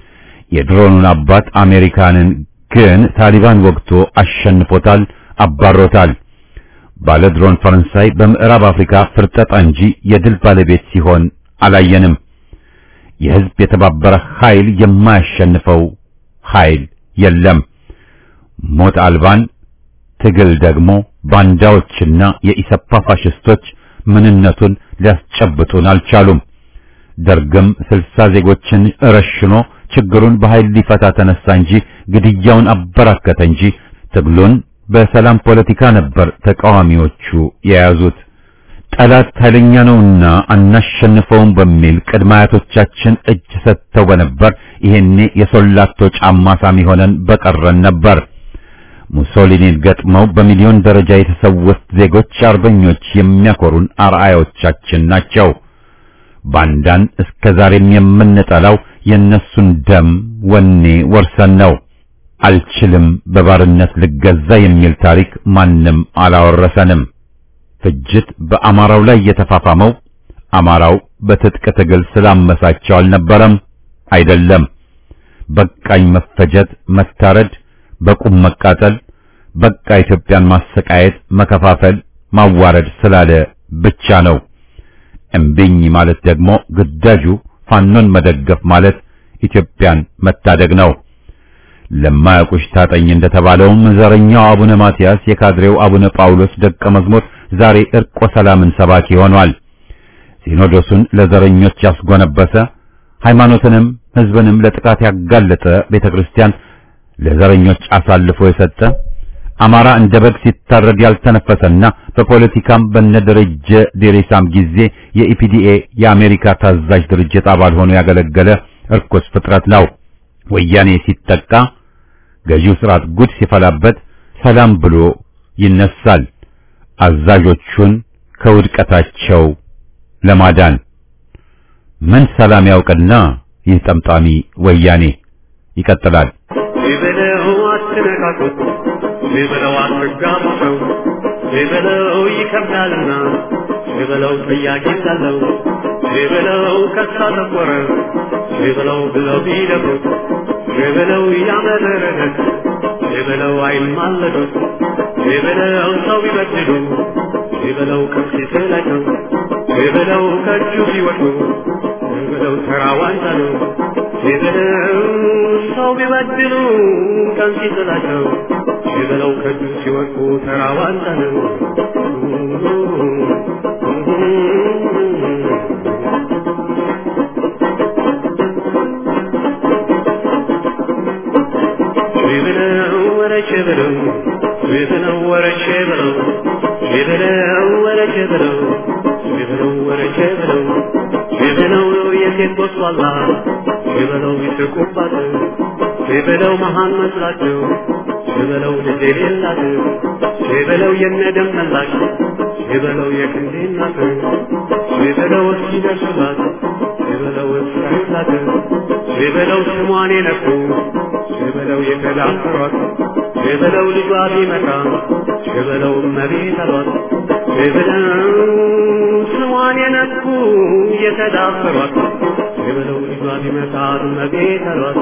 የድሮኑን አባት አሜሪካንን ግን ታሊባን ወግቶ አሸንፎታል፣ አባሮታል። ባለ ድሮን ፈረንሳይ በምዕራብ አፍሪካ ፍርጠጣ እንጂ የድል ባለቤት ሲሆን አላየንም። የህዝብ የተባበረ ኃይል የማያሸንፈው ኃይል የለም። ሞት አልባን ትግል ደግሞ ባንዳዎችና የኢሰፓ ፋሽስቶች ምንነቱን ሊያስጨብጡን አልቻሉም። ደርግም ስልሳ ዜጎችን ረሽኖ ችግሩን በኃይል ሊፈታ ተነሳ እንጂ ግድያውን አበራከተ እንጂ ትግሉን በሰላም ፖለቲካ ነበር ተቃዋሚዎቹ የያዙት። ጠላት ኃይለኛ ነውና አናሸንፈውም በሚል ቅድመ አያቶቻችን እጅ ሰጥተው በነበር ይሄኔ የሶላቶ ጫማ ሳሚ ሆነን በቀረን ነበር። ሙሶሊኒን ገጥመው በሚሊዮን ደረጃ የተሰዉት ዜጎች አርበኞች የሚያኮሩን አርአያዎቻችን ናቸው። ባንዳን እስከ ዛሬም የምንጠላው የእነሱን ደም ወኔ ወርሰን ነው። አልችልም በባርነት ልገዛ የሚል ታሪክ ማንም አላወረሰንም። ፍጅት በአማራው ላይ የተፋፋመው አማራው በትጥቅ ትግል ስላመሳቸው አልነበረም፣ አይደለም። በቃኝ መፈጀት፣ መታረድ፣ በቁም መቃጠል፣ በቃ ኢትዮጵያን ማሰቃየት፣ መከፋፈል፣ ማዋረድ ስላለ ብቻ ነው። እምቢኝ ማለት ደግሞ ግዳጁ ፋኖን መደገፍ ማለት ኢትዮጵያን መታደግ ነው። ለማያውቁሽ ታጠኝ እንደተባለውም ዘረኛው አቡነ ማትያስ የካድሬው አቡነ ጳውሎስ ደቀ መዝሙር ዛሬ እርቆ ሰላምን ሰባኪ ሆኗል። ሲኖዶሱን ለዘረኞች ያስጎነበሰ ሃይማኖትንም ሕዝብንም ለጥቃት ያጋለጠ ቤተክርስቲያን ለዘረኞች አሳልፎ የሰጠ አማራ እንደ በግ ሲታረድ ያልተነፈሰና በፖለቲካም በነደረጀ ዴሬሳም ጊዜ የኢፒዲኤ የአሜሪካ ታዛዥ ድርጅት አባል ሆኖ ያገለገለ እርኩስ ፍጥረት ነው። ወያኔ ሲጠቃ ገዢው ስርዓት ጉድ ሲፈላበት ሰላም ብሎ ይነሳል። አዛዦቹን ከውድቀታቸው ለማዳን ምን ሰላም ያውቅና ይህ ጠምጣሚ ወያኔ ይቀጥላል። ቢበለው አትነካኩት፣ ቢበለው አትጋቡሰው፣ ቢበለው ይከብዳልና፣ ቢበለው ጥያቄ ሳለው፣ ቢበለው ከሳ ተቆረ፣ ቢበለው ብለው ቢደፍሩት፣ ቢበለው ያመረረት፣ ቢበለው አይማለዱት፣ ቢበለው ሰው ቢበድሉ፣ ቢበለው ከፍ ሲጥላቸው፣ ቢበለው ከእጁ ቢወድቁ፣ ቢበለው ተራ ዋንጫ ነው። ቢበለው ሰው ቢበድሉ ቀን ሲጥላቸው ቢበለው ከእጁ ሲወድቁ ተራ ዋንጫ ነው። ቢበለው ወረቼ በለው ቢበለው ወረቼ በለው ቢበለው ወረቼ በለው ቢበለው ወረቼ በለው ቢበለው የሴት ቦስዋላ ቢበለው ይስቁባት ቢበለው መሃን መስላቸው ቢበለው ልጅ የሌላት ቢበለው የነደም መላሽ ቢበለው የክንዴ እናት ቢበለው እስኪደርሱላት ቢበለው እስራይላት ቢበለው ስሟን የነኩ ቢበለው የተዳፈሯት ቢበለው ልጇ ቢመጣ ቢበለው እመቤት አሏት ቢበለው ስሟን የነኩ የተዳፈሯት ቢበለው ልጇ ቢመጣ እመቤት አሏት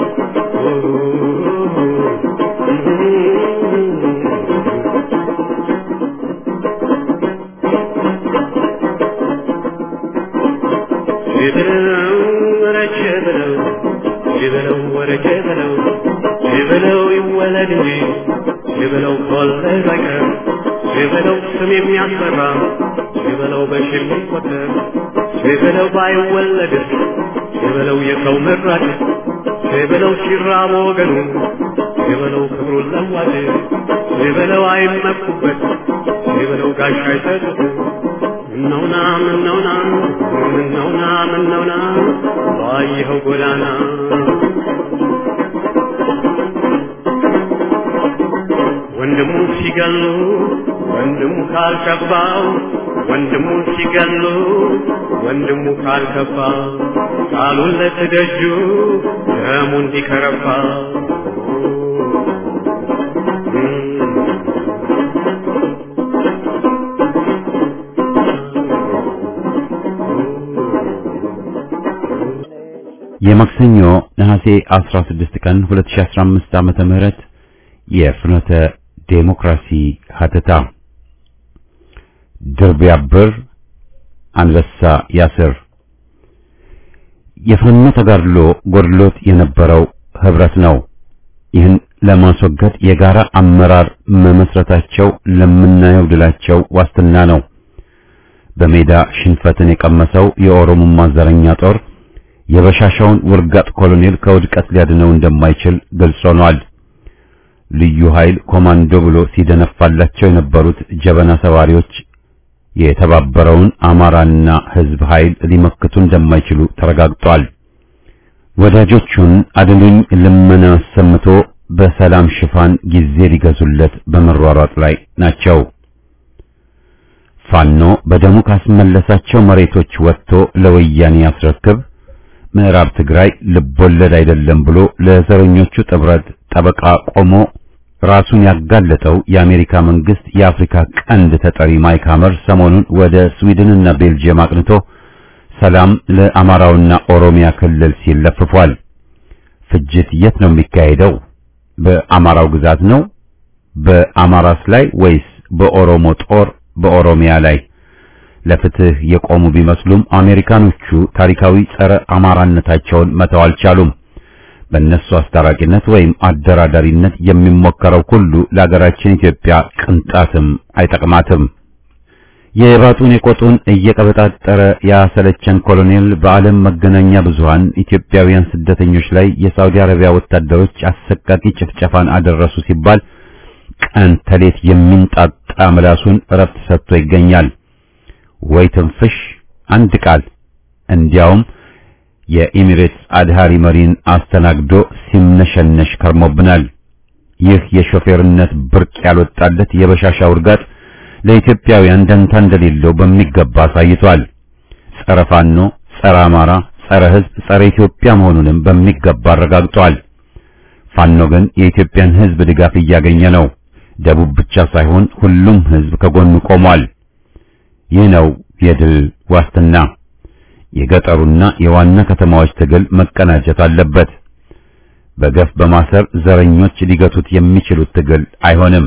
ቢበለው ወረቼ በለው ቢበለው ወረቼ በለው ቢበለው ይወለድ እንጂ ቢበለው ከወለደ በቀር ቢበለው ስም የሚያስፈራ ቢበለው በሽር የሚቆጠር ቢበለው ባይወለድስ ቢበለው የሰው መራጭ ቢበለው ሲራብ ወገኑ ቢበለው ክብሩን ለዋጭ ቢበለው አይመኩበት ቢበለው ጋሻ አይሰጡት ምነውና ምነውና ምነውና ምነውና ባየኸው ጎዳና ወንድሙ ሲገሉ ወንድሙ ካልከባው ወንድሙ ሲገሉ ወንድሙ ካልከባ ቃሉን ለትደጁ ደሙ እንዲከረባ የማክሰኞ ነሐሴ 16 ቀን 2015 ዓመተ ምህረት የፍኖተ ዴሞክራሲ ሀተታ ድር ቢያብር አንበሳ ያስር የፋኖ ተጋድሎ ጎድሎት የነበረው ህብረት ነው። ይህን ለማስወገድ የጋራ አመራር መመስረታቸው ለምናየው ድላቸው ዋስትና ነው። በሜዳ ሽንፈትን የቀመሰው የኦሮሞማ ዘረኛ ጦር የበሻሻውን ውርጋጥ ኮሎኔል ከውድቀት ሊያድነው እንደማይችል ግልጽ ሆኗል። ልዩ ኃይል ኮማንዶ ብሎ ሲደነፋላቸው የነበሩት ጀበና ሰባሪዎች የተባበረውን አማራና ሕዝብ ኃይል ሊመክቱ እንደማይችሉ ተረጋግጧል። ወዳጆቹን አድኑኝ ልመና አሰምቶ በሰላም ሽፋን ጊዜ ሊገዙለት በመሯሯጥ ላይ ናቸው። ፋኖ በደሙ ካስመለሳቸው መሬቶች ወጥቶ ለወያኔ ያስረክብ፣ ምዕራብ ትግራይ ልቦለድ አይደለም ብሎ ለዘረኞቹ ጥብረት ጠበቃ ቆሞ ራሱን ያጋለጠው የአሜሪካ መንግስት የአፍሪካ ቀንድ ተጠሪ ማይክ ሐመር ሰሞኑን ወደ ስዊድንና ቤልጅየም አቅንቶ ሰላም ለአማራውና ኦሮሚያ ክልል ሲል ለፍፏል። ፍጅት የት ነው የሚካሄደው? በአማራው ግዛት ነው? በአማራስ ላይ ወይስ በኦሮሞ ጦር በኦሮሚያ ላይ? ለፍትህ የቆሙ ቢመስሉም አሜሪካኖቹ ታሪካዊ ጸረ አማራነታቸውን መተው አልቻሉም። በእነሱ አስታራቂነት ወይም አደራዳሪነት የሚሞከረው ሁሉ ለሀገራችን ኢትዮጵያ ቅንጣትም አይጠቅማትም። የባጡን የቆጡን እየቀበጣጠረ ያሰለቸን ኮሎኔል በዓለም መገናኛ ብዙሃን ኢትዮጵያውያን ስደተኞች ላይ የሳውዲ አረቢያ ወታደሮች አሰቃቂ ጭፍጨፋን አደረሱ ሲባል ቀን ተሌት የሚንጣጣ ምላሱን እረፍት ሰጥቶ ይገኛል። ወይ ትንፍሽ አንድ ቃል እንዲያውም የኢሚሬትስ አድሃሪ መሪን አስተናግዶ ሲምነሸነሽ ከርሞብናል። ይህ የሾፌርነት ብርቅ ያልወጣለት የበሻሻ ውርጋት ለኢትዮጵያውያን ደንታ እንደሌለው በሚገባ አሳይቷል። ጸረ ፋኖ፣ ጸረ አማራ፣ ጸረ ሕዝብ፣ ጸረ ኢትዮጵያ መሆኑንም በሚገባ አረጋግጧል። ፋኖ ግን የኢትዮጵያን ሕዝብ ድጋፍ እያገኘ ነው። ደቡብ ብቻ ሳይሆን ሁሉም ሕዝብ ከጎኑ ቆሟል። ይህ ነው የድል ዋስትና። የገጠሩና የዋና ከተማዎች ትግል መቀናጀት አለበት። በገፍ በማሰር ዘረኞች ሊገቱት የሚችሉት ትግል አይሆንም።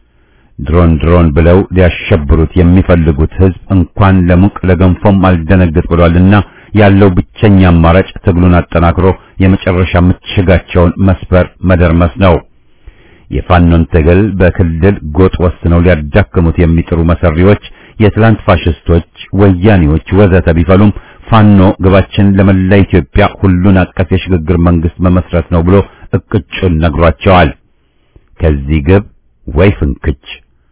ድሮን ድሮን ብለው ሊያሸብሩት የሚፈልጉት ሕዝብ እንኳን ለሙቅ ለገንፎም አልደነግጥ ብሏልና ያለው ብቸኛ አማራጭ ትግሉን አጠናክሮ የመጨረሻ ምሽጋቸውን መስበር መደርመስ ነው። የፋኖን ትግል በክልል ጎጥ ወስነው ሊያዳክሙት የሚጥሩ መሰሪዎች፣ የትላንት ፋሽስቶች፣ ወያኔዎች ወዘተ ቢፈሉም ፋኖ ግባችን ለመላ ኢትዮጵያ ሁሉን አቀፍ የሽግግር መንግስት መመስረት ነው ብሎ እቅጩን ነግሯቸዋል። ከዚህ ግብ ወይ ፍንክች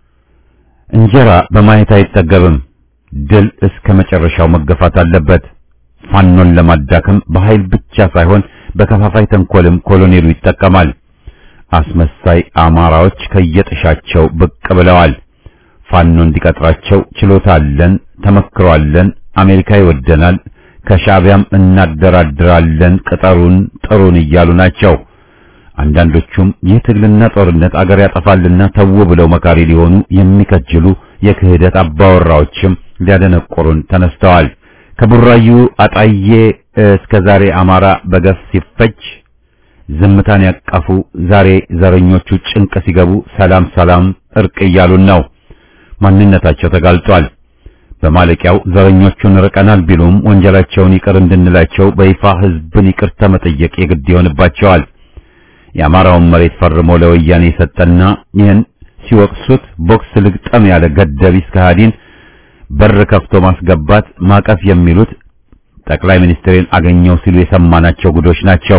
እንጀራ በማየት አይጠገብም። ድል እስከ መጨረሻው መገፋት አለበት። ፋኖን ለማዳከም በኃይል ብቻ ሳይሆን በከፋፋይ ተንኮልም ኮሎኔሉ ይጠቀማል። አስመሳይ አማራዎች ከየጥሻቸው ብቅ ብለዋል። ፋኖ እንዲቀጥራቸው ችሎታ አለን፣ ተመክሮ አለን፣ አሜሪካ ይወደናል፣ ከሻዕቢያም እናደራድራለን፣ ቅጠሩን ጥሩን እያሉ ናቸው። አንዳንዶቹም ይህ ትግልና ጦርነት አገር ያጠፋልና ተው ብለው መካሪ ሊሆኑ የሚከጅሉ የክህደት አባወራዎችም ሊያደነቆሩን ተነስተዋል። ከቡራዩ አጣዬ እስከ ዛሬ አማራ በገፍ ሲፈጅ ዝምታን ያቀፉ ዛሬ ዘረኞቹ ጭንቅ ሲገቡ ሰላም ሰላም እርቅ እያሉን ነው። ማንነታቸው ተጋልጧል። በማለቂያው ዘረኞቹን ርቀናል ቢሉም ወንጀላቸውን ይቅር እንድንላቸው በይፋ ህዝብን ይቅርታ መጠየቅ የግድ ይሆንባቸዋል። የአማራውን መሬት ፈርሞ ለወያኔ የሰጠና ይህን ሲወቅሱት ቦክስ ልግጠም ያለ ገደቢስ ከሃዲን በር ከፍቶ ማስገባት ማቀፍ የሚሉት ጠቅላይ ሚኒስትሬን አገኘው ሲሉ የሰማናቸው ጉዶች ናቸው።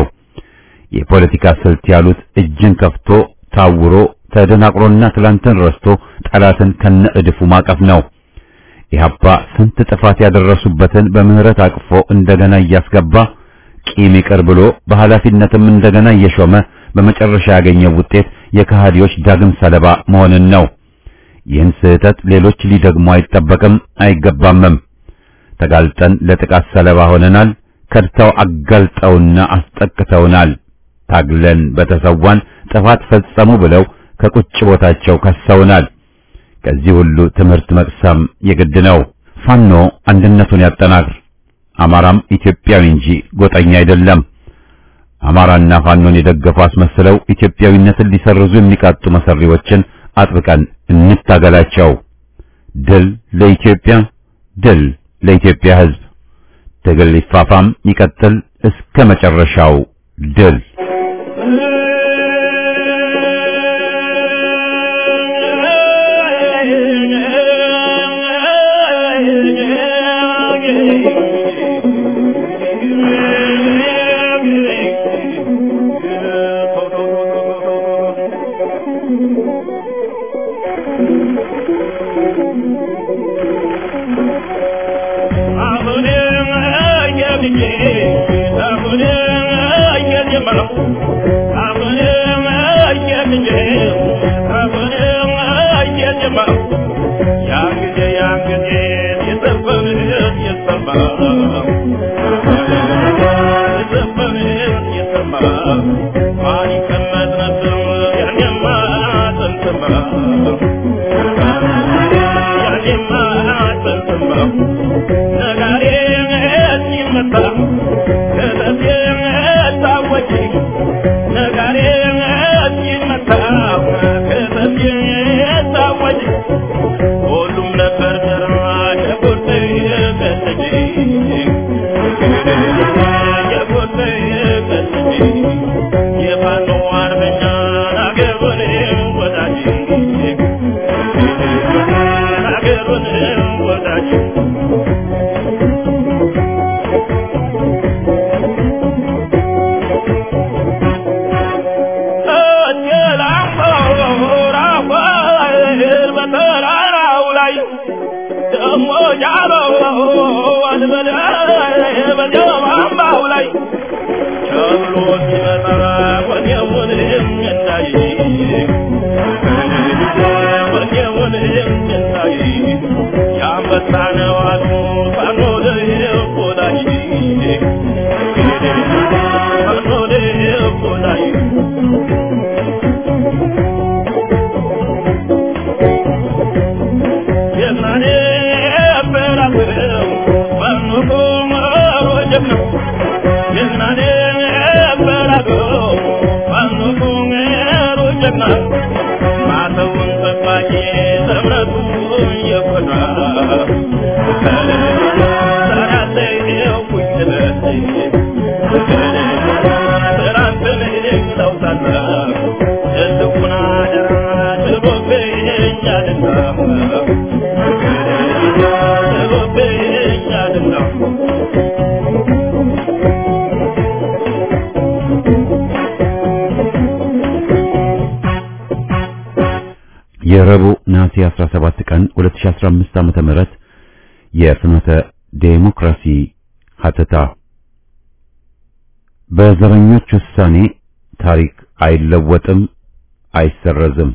የፖለቲካ ስልት ያሉት እጅን ከፍቶ ታውሮ ተደናቅሮና ትላንትን ረስቶ ጠላትን ከነ እድፉ ማቀፍ ነው። ኢህአፓ ስንት ጥፋት ያደረሱበትን በምህረት አቅፎ እንደገና እያስገባ ቂም ይቅር ብሎ በኃላፊነትም እንደገና እየሾመ በመጨረሻ ያገኘው ውጤት የከሃዲዎች ዳግም ሰለባ መሆንን ነው። ይህን ስህተት ሌሎች ሊደግሙ አይጠበቅም አይገባምም። ተጋልጠን ለጥቃት ሰለባ ሆነናል። ከድተው አጋልጠውና አስጠቅተውናል። ታግለን በተሰዋን ጥፋት ፈጸሙ ብለው ከቁጭ ቦታቸው ከሰውናል። ከዚህ ሁሉ ትምህርት መቅሰም የግድ ነው። ፋኖ አንድነቱን ያጠናክር። አማራም ኢትዮጵያዊ እንጂ ጎጠኛ አይደለም። አማራና ፋኖን የደገፉ አስመስለው ኢትዮጵያዊነትን ሊሰርዙ የሚቃጡ መሰሪዎችን አጥብቀን እንታገላቸው። ድል ለኢትዮጵያ፣ ድል ለኢትዮጵያ ሕዝብ። ትግል ይፋፋም ይቀጥል እስከ መጨረሻው ድል። የረቡዕ ነሐሴ 17 ቀን 2015 ዓመተ ምህረት የፍኖተ ዴሞክራሲ ሀተታ በዘረኞች ውሳኔ ታሪክ አይለወጥም፣ አይሰረዝም።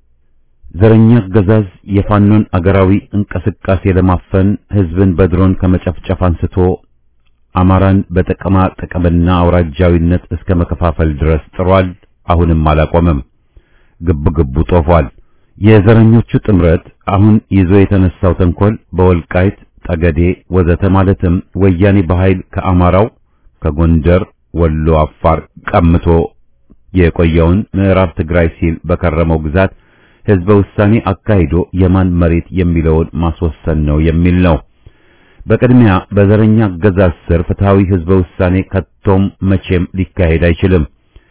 ዘረኛ አገዛዝ የፋኖን አገራዊ እንቅስቃሴ ለማፈን ህዝብን በድሮን ከመጨፍጨፍ አንስቶ አማራን በጥቅማ ጥቅምና አውራጃዊነት እስከ መከፋፈል ድረስ ጥሯል። አሁንም አላቆመም። ግብ ግቡ ጦፏል። የዘረኞቹ ጥምረት አሁን ይዞ የተነሳው ተንኮል በወልቃይት ጠገዴ ወዘተ ማለትም ወያኔ በኃይል ከአማራው ከጎንደር፣ ወሎ፣ አፋር ቀምቶ የቆየውን ምዕራብ ትግራይ ሲል በከረመው ግዛት ህዝበ ውሳኔ አካሂዶ የማን መሬት የሚለውን ማስወሰን ነው የሚል ነው። በቅድሚያ በዘረኛ አገዛዝ ስር ፍትሃዊ ህዝበ ውሳኔ ከቶም መቼም ሊካሄድ አይችልም።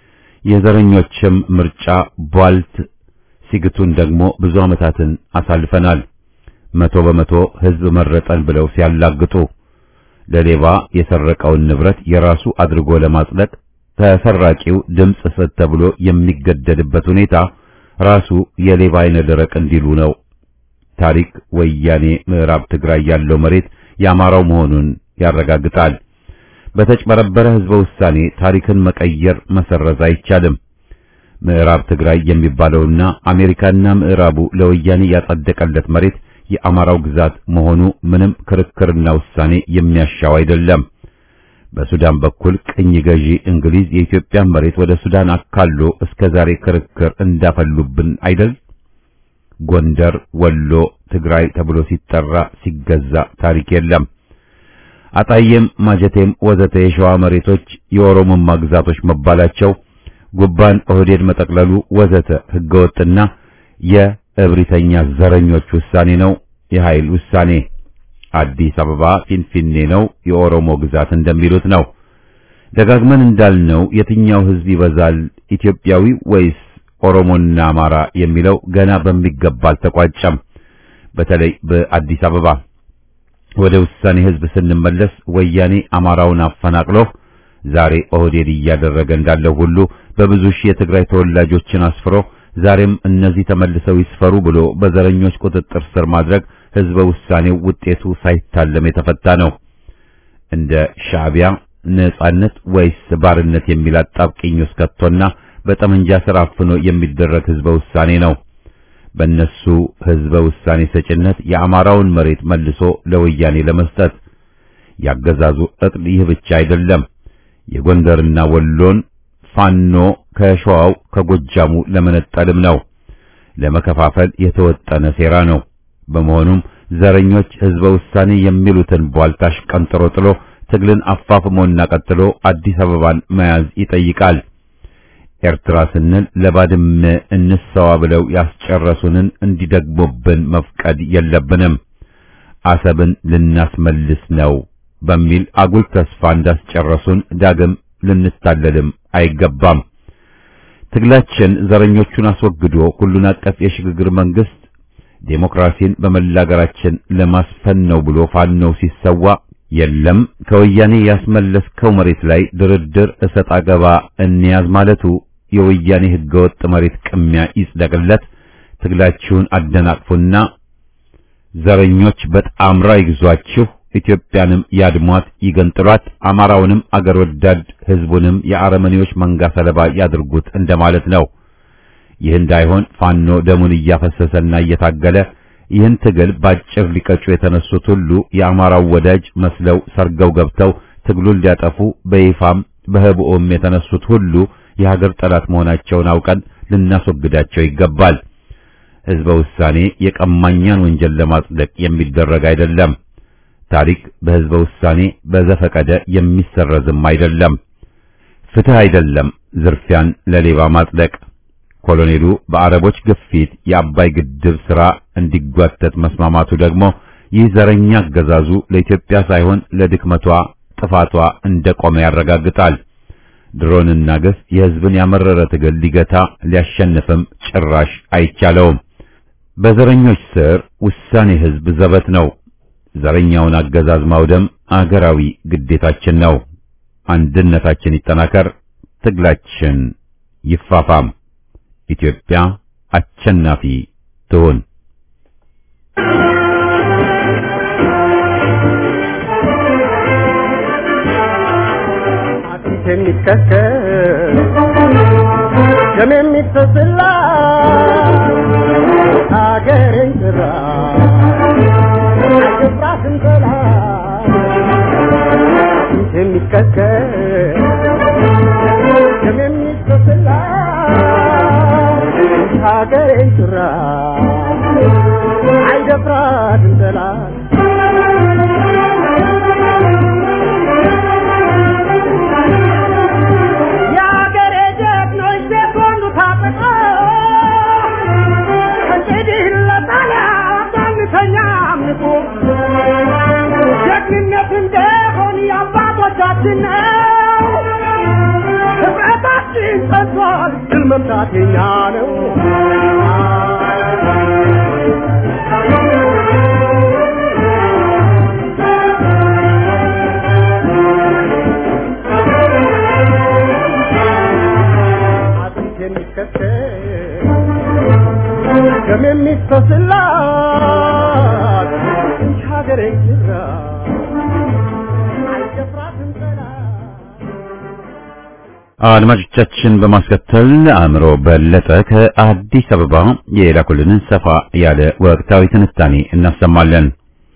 የዘረኞችም ምርጫ ቧልት ሲግቱን ደግሞ ብዙ ዓመታትን አሳልፈናል። መቶ በመቶ ህዝብ መረጠን ብለው ሲያላግጡ ለሌባ የሰረቀውን ንብረት የራሱ አድርጎ ለማጽደቅ ተሰራቂው ድምፅ ስጥ ተብሎ የሚገደድበት ሁኔታ ራሱ የሌባ አይነ ደረቅ እንዲሉ ነው። ታሪክ ወያኔ ምዕራብ ትግራይ ያለው መሬት የአማራው መሆኑን ያረጋግጣል። በተጭበረበረ ህዝበ ውሳኔ ታሪክን መቀየር መሰረዝ አይቻልም። ምዕራብ ትግራይ የሚባለውና አሜሪካና ምዕራቡ ለወያኔ ያጸደቀለት መሬት የአማራው ግዛት መሆኑ ምንም ክርክርና ውሳኔ የሚያሻው አይደለም። በሱዳን በኩል ቅኝ ገዢ እንግሊዝ የኢትዮጵያን መሬት ወደ ሱዳን አካሎ እስከ ዛሬ ክርክር እንዳፈሉብን አይደል? ጎንደር፣ ወሎ፣ ትግራይ ተብሎ ሲጠራ ሲገዛ ታሪክ የለም። አጣዬም፣ ማጀቴም ወዘተ የሸዋ መሬቶች የኦሮሞማ ግዛቶች መባላቸው ጉባን ኦህዴድ መጠቅለሉ ወዘተ ህገወጥና የእብሪተኛ ዘረኞች ውሳኔ ነው፣ የኃይል ውሳኔ። አዲስ አበባ ፊንፊኔ ነው፣ የኦሮሞ ግዛት እንደሚሉት ነው። ደጋግመን እንዳልነው የትኛው ህዝብ ይበዛል ኢትዮጵያዊ ወይስ ኦሮሞና አማራ የሚለው ገና በሚገባ አልተቋጨም። በተለይ በአዲስ አበባ ወደ ውሳኔ ህዝብ ስንመለስ ወያኔ አማራውን አፈናቅሎ ዛሬ ኦህዴድ እያደረገ እንዳለው ሁሉ በብዙ ሺህ የትግራይ ተወላጆችን አስፍሮ ዛሬም እነዚህ ተመልሰው ይስፈሩ ብሎ በዘረኞች ቁጥጥር ስር ማድረግ ህዝበ ውሳኔው ውጤቱ ሳይታለም የተፈታ ነው። እንደ ሻዕቢያ ነጻነት ወይስ ባርነት የሚል አጣብቂኝ ውስጥ ከቶና በጠመንጃ ስር አፍኖ የሚደረግ ህዝበ ውሳኔ ነው። በእነሱ ህዝበ ውሳኔ ሰጭነት የአማራውን መሬት መልሶ ለወያኔ ለመስጠት ያገዛዙ እቅድ ይህ ብቻ አይደለም። የጎንደርና ወሎን ፋኖ ከሸዋው ከጎጃሙ ለመነጠልም ነው። ለመከፋፈል የተወጠነ ሴራ ነው። በመሆኑም ዘረኞች ህዝበ ውሳኔ የሚሉትን ቧልታሽ ቀንጥሮ ጥሎ ትግልን አፋፍሞና ቀጥሎ አዲስ አበባን መያዝ ይጠይቃል። ኤርትራ ስንል ለባድመ እንሰዋ ብለው ያስጨረሱንን እንዲደግሙብን መፍቀድ የለብንም። አሰብን ልናስመልስ ነው በሚል አጉል ተስፋ እንዳስጨረሱን ዳግም ልንታለልም አይገባም። ትግላችን ዘረኞቹን አስወግዶ ሁሉን አቀፍ የሽግግር መንግስት ዴሞክራሲን በመላ አገራችን ለማስፈን ነው ብሎ ፋኖው ሲሰዋ የለም ከወያኔ ያስመለስከው መሬት ላይ ድርድር እሰጥ አገባ እንያዝ ማለቱ የወያኔ ህገወጥ መሬት ቅሚያ ይጽደቅለት፣ ትግላችሁን አደናቅፉና ዘረኞች በጣምራ ይግዟችሁ፣ ኢትዮጵያንም ያድሟት፣ ይገንጥሏት፣ አማራውንም አገር ወዳድ ህዝቡንም የአረመኔዎች መንጋ ሰለባ ያድርጉት እንደማለት ነው። ይህ እንዳይሆን ፋኖ ደሙን እያፈሰሰና እየታገለ ይህን ትግል ባጭር ሊቀጩ የተነሱት ሁሉ የአማራው ወዳጅ መስለው ሰርገው ገብተው ትግሉን ሊያጠፉ በይፋም በህብኦም የተነሱት ሁሉ የሀገር ጠላት መሆናቸውን አውቀን ልናስወግዳቸው ይገባል። ህዝበ ውሳኔ የቀማኛን ወንጀል ለማጽደቅ የሚደረግ አይደለም። ታሪክ በህዝበ ውሳኔ በዘፈቀደ የሚሰረዝም አይደለም። ፍትህ አይደለም ዝርፊያን ለሌባ ማጽደቅ። ኮሎኔሉ በአረቦች ግፊት የአባይ ግድብ ሥራ እንዲጓተት መስማማቱ ደግሞ ይህ ዘረኛ አገዛዙ ለኢትዮጵያ ሳይሆን ለድክመቷ ጥፋቷ እንደቆመ ያረጋግጣል። ድሮንና ገስ የህዝብን ያመረረ ትግል ሊገታ ሊያሸንፍም ጭራሽ አይቻለውም። በዘረኞች ስር ውሳኔ ህዝብ ዘበት ነው። ዘረኛውን አገዛዝ ማውደም አገራዊ ግዴታችን ነው። አንድነታችን ይጠናከር፣ ትግላችን ይፋፋም። ኢትዮጵያ አሸናፊ ትሁን። አጥንት የሚከከል ደም የሚፈስላ ሀገሬን ጭራ አይገባትም ጠላት አጥንት የሚከከል ደም የሚፈስላ ሀገሬን ጭራ አይደፍራትም ጠላት የአገሬ ጀግኖች ሴኮንዱ ታጥቀው እንግዲህ ለጣሊያን ባንተኛ አምልኮ ጀግንነት እንደሆን የአባቶቻችን ነው። ህብረታችን ጸንቷል፣ ድል መምታት የኛ ነው። አጥንት የሚከተል ደም የሚፈስላት እንጂ ሀገሬ ጅራ አይደፍራትም ጠላት አድማጮቻችን በማስከተል አእምሮ በለጠ ከአዲስ አበባ የላኩልንን ሰፋ ያለ ወቅታዊ ትንታኔ እናሰማለን።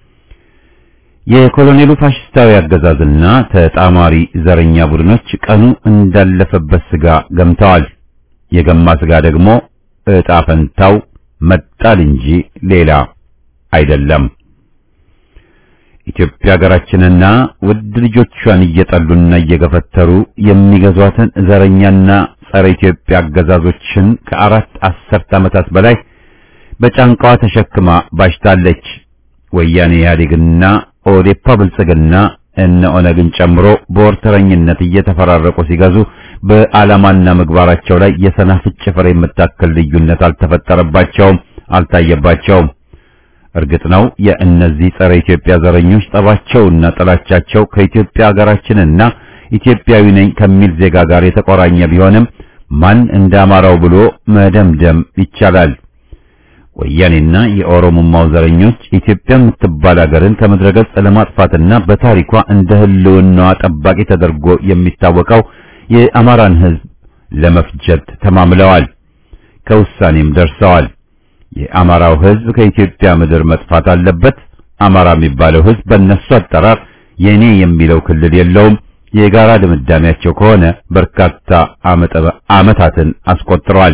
የኮሎኔሉ ፋሽስታዊ አገዛዝና ተጣማሪ ዘረኛ ቡድኖች ቀኑ እንዳለፈበት ስጋ ገምተዋል። የገማ ስጋ ደግሞ ዕጣ ፈንታው መጣል እንጂ ሌላ አይደለም። ኢትዮጵያ ሀገራችንና ውድ ልጆቿን እየጠሉና እየገፈተሩ የሚገዟትን ዘረኛና ጸረ ኢትዮጵያ አገዛዞችን ከአራት አስርት ዓመታት በላይ በጫንቃዋ ተሸክማ ባሽታለች። ወያኔ ኢህአዴግና ኦዴፓ ብልጽግና እነ ኦነግን ጨምሮ በወርተረኝነት እየተፈራረቁ ሲገዙ በዓላማና ምግባራቸው ላይ የሰናፍጭ ፍሬ የምታክል ልዩነት አልተፈጠረባቸውም፣ አልታየባቸውም። እርግጥ ነው የእነዚህ ጸረ ኢትዮጵያ ዘረኞች ጠባቸውና ጥላቻቸው ከኢትዮጵያ ሀገራችንና ኢትዮጵያዊ ነኝ ከሚል ዜጋ ጋር የተቆራኘ ቢሆንም ማን እንደ አማራው ብሎ መደምደም ይቻላል። ወያኔና የኦሮሞማው ዘረኞች ኢትዮጵያ የምትባል ሀገርን ከምድረገጽ ለማጥፋትና በታሪኳ እንደ ህልውናዋ ጠባቂ ተደርጎ የሚታወቀው የአማራን ህዝብ ለመፍጀት ተማምለዋል። ከውሳኔም ደርሰዋል። የአማራው ህዝብ ከኢትዮጵያ ምድር መጥፋት አለበት። አማራ የሚባለው ህዝብ በእነሱ አጠራር የኔ የሚለው ክልል የለውም። የጋራ ድምዳሜያቸው ከሆነ በርካታ ዓመታትን አስቆጥረዋል።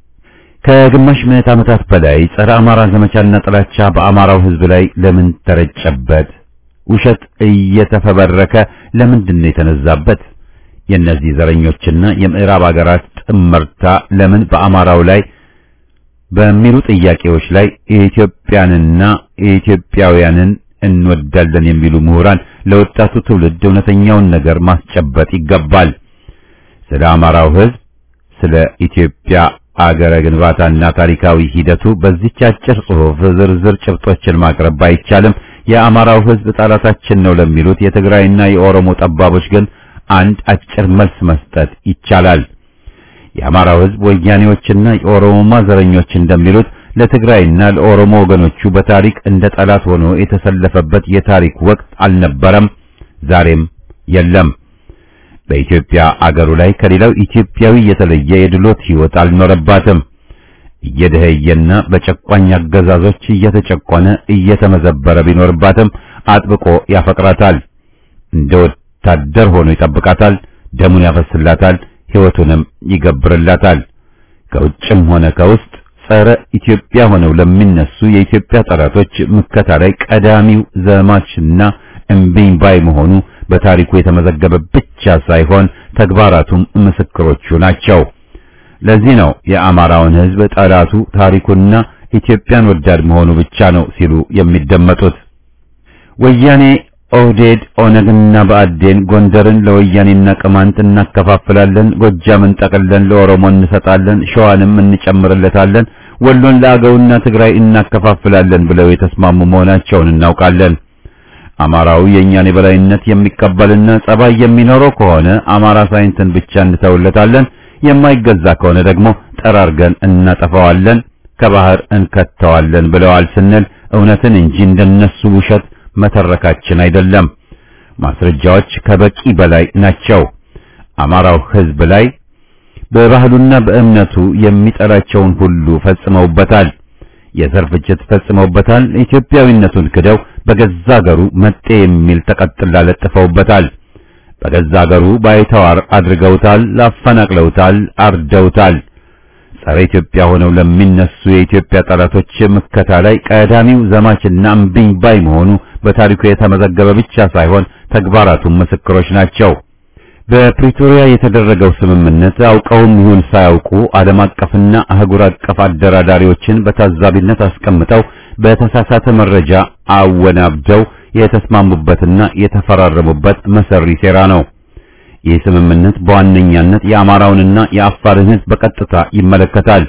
ከግማሽ ምዕት ዓመታት በላይ ጸረ አማራ ዘመቻና ጥላቻ በአማራው ህዝብ ላይ ለምን ተረጨበት? ውሸት እየተፈበረከ ለምንድን ነው የተነዛበት? የእነዚህ ዘረኞችና የምዕራብ አገራት ጥመርታ ለምን በአማራው ላይ በሚሉ ጥያቄዎች ላይ የኢትዮጵያንና የኢትዮጵያውያንን እንወዳለን የሚሉ ምሁራን ለወጣቱ ትውልድ እውነተኛውን ነገር ማስጨበጥ ይገባል። ስለ አማራው ህዝብ፣ ስለ ኢትዮጵያ አገረ ግንባታና ታሪካዊ ሂደቱ በዚህች አጭር ጽሑፍ ዝርዝር ጭብጦችን ማቅረብ ባይቻልም የአማራው ህዝብ ጠላታችን ነው ለሚሉት የትግራይና የኦሮሞ ጠባቦች ግን አንድ አጭር መልስ መስጠት ይቻላል። የአማራው ህዝብ ወያኔዎችና የኦሮሞማ ዘረኞች እንደሚሉት ለትግራይና ለኦሮሞ ወገኖቹ በታሪክ እንደ ጠላት ሆኖ የተሰለፈበት የታሪክ ወቅት አልነበረም፣ ዛሬም የለም። በኢትዮጵያ አገሩ ላይ ከሌላው ኢትዮጵያዊ የተለየ የድሎት ህይወት አልኖረባትም። እየደኸየና በጨቋኝ አገዛዞች እየተጨቆነ እየተመዘበረ ቢኖርባትም አጥብቆ ያፈቅራታል። እንደ ወታደር ሆኖ ይጠብቃታል፣ ደሙን ያፈስላታል፣ ህይወቱንም ይገብርላታል። ከውጭም ሆነ ከውስጥ ጸረ ኢትዮጵያ ሆነው ለሚነሱ የኢትዮጵያ ጠላቶች ምከታ ላይ ቀዳሚው ዘማችና እምቢኝ ባይ መሆኑ በታሪኩ የተመዘገበ ብቻ ሳይሆን ተግባራቱም ምስክሮቹ ናቸው። ለዚህ ነው የአማራውን ህዝብ ጠላቱ ታሪኩና ኢትዮጵያን ወዳድ መሆኑ ብቻ ነው ሲሉ የሚደመጡት። ወያኔ፣ ኦህዴድ፣ ኦነግና ብአዴን ጎንደርን ለወያኔና ቅማንት እናከፋፍላለን፣ ጎጃምን ጠቅለን ለኦሮሞ እንሰጣለን፣ ሸዋንም እንጨምርለታለን፣ ወሎን ለአገውና ትግራይ እናከፋፍላለን ብለው የተስማሙ መሆናቸውን እናውቃለን። አማራው የእኛን የበላይነት የሚቀበልና ጸባይ የሚኖረው ከሆነ አማራ ሳይንትን ብቻ እንተውለታለን፣ የማይገዛ ከሆነ ደግሞ ጠራርገን እናጠፋዋለን፣ ከባህር እንከተዋለን ብለዋል ስንል እውነትን እንጂ እንደነሱ ውሸት መተረካችን አይደለም። ማስረጃዎች ከበቂ በላይ ናቸው። አማራው ህዝብ ላይ በባህሉና በእምነቱ የሚጠላቸውን ሁሉ ፈጽመውበታል። የዘር ፍጅት ፈጽመውበታል። ኢትዮጵያዊነቱን ክደው በገዛ አገሩ መጤ የሚል ተቀጥላ ለጥፈውበታል። በገዛ አገሩ ባይተዋር አድርገውታል፣ አፈናቅለውታል፣ አርደውታል። ጸረ ኢትዮጵያ ሆነው ለሚነሱ የኢትዮጵያ ጠላቶች ምከታ ላይ ቀዳሚው ዘማችና እምቢኝ ባይ መሆኑ በታሪኩ የተመዘገበ ብቻ ሳይሆን ተግባራቱም ምስክሮች ናቸው። በፕሪቶሪያ የተደረገው ስምምነት አውቀውም ይሁን ሳያውቁ ዓለም አቀፍና አህጉር አቀፍ አደራዳሪዎችን በታዛቢነት አስቀምጠው በተሳሳተ መረጃ አወናብደው የተስማሙበትና የተፈራረሙበት መሰሪ ሴራ ነው። ይህ ስምምነት በዋነኛነት የአማራውንና የአፋርን ሕዝብ በቀጥታ ይመለከታል።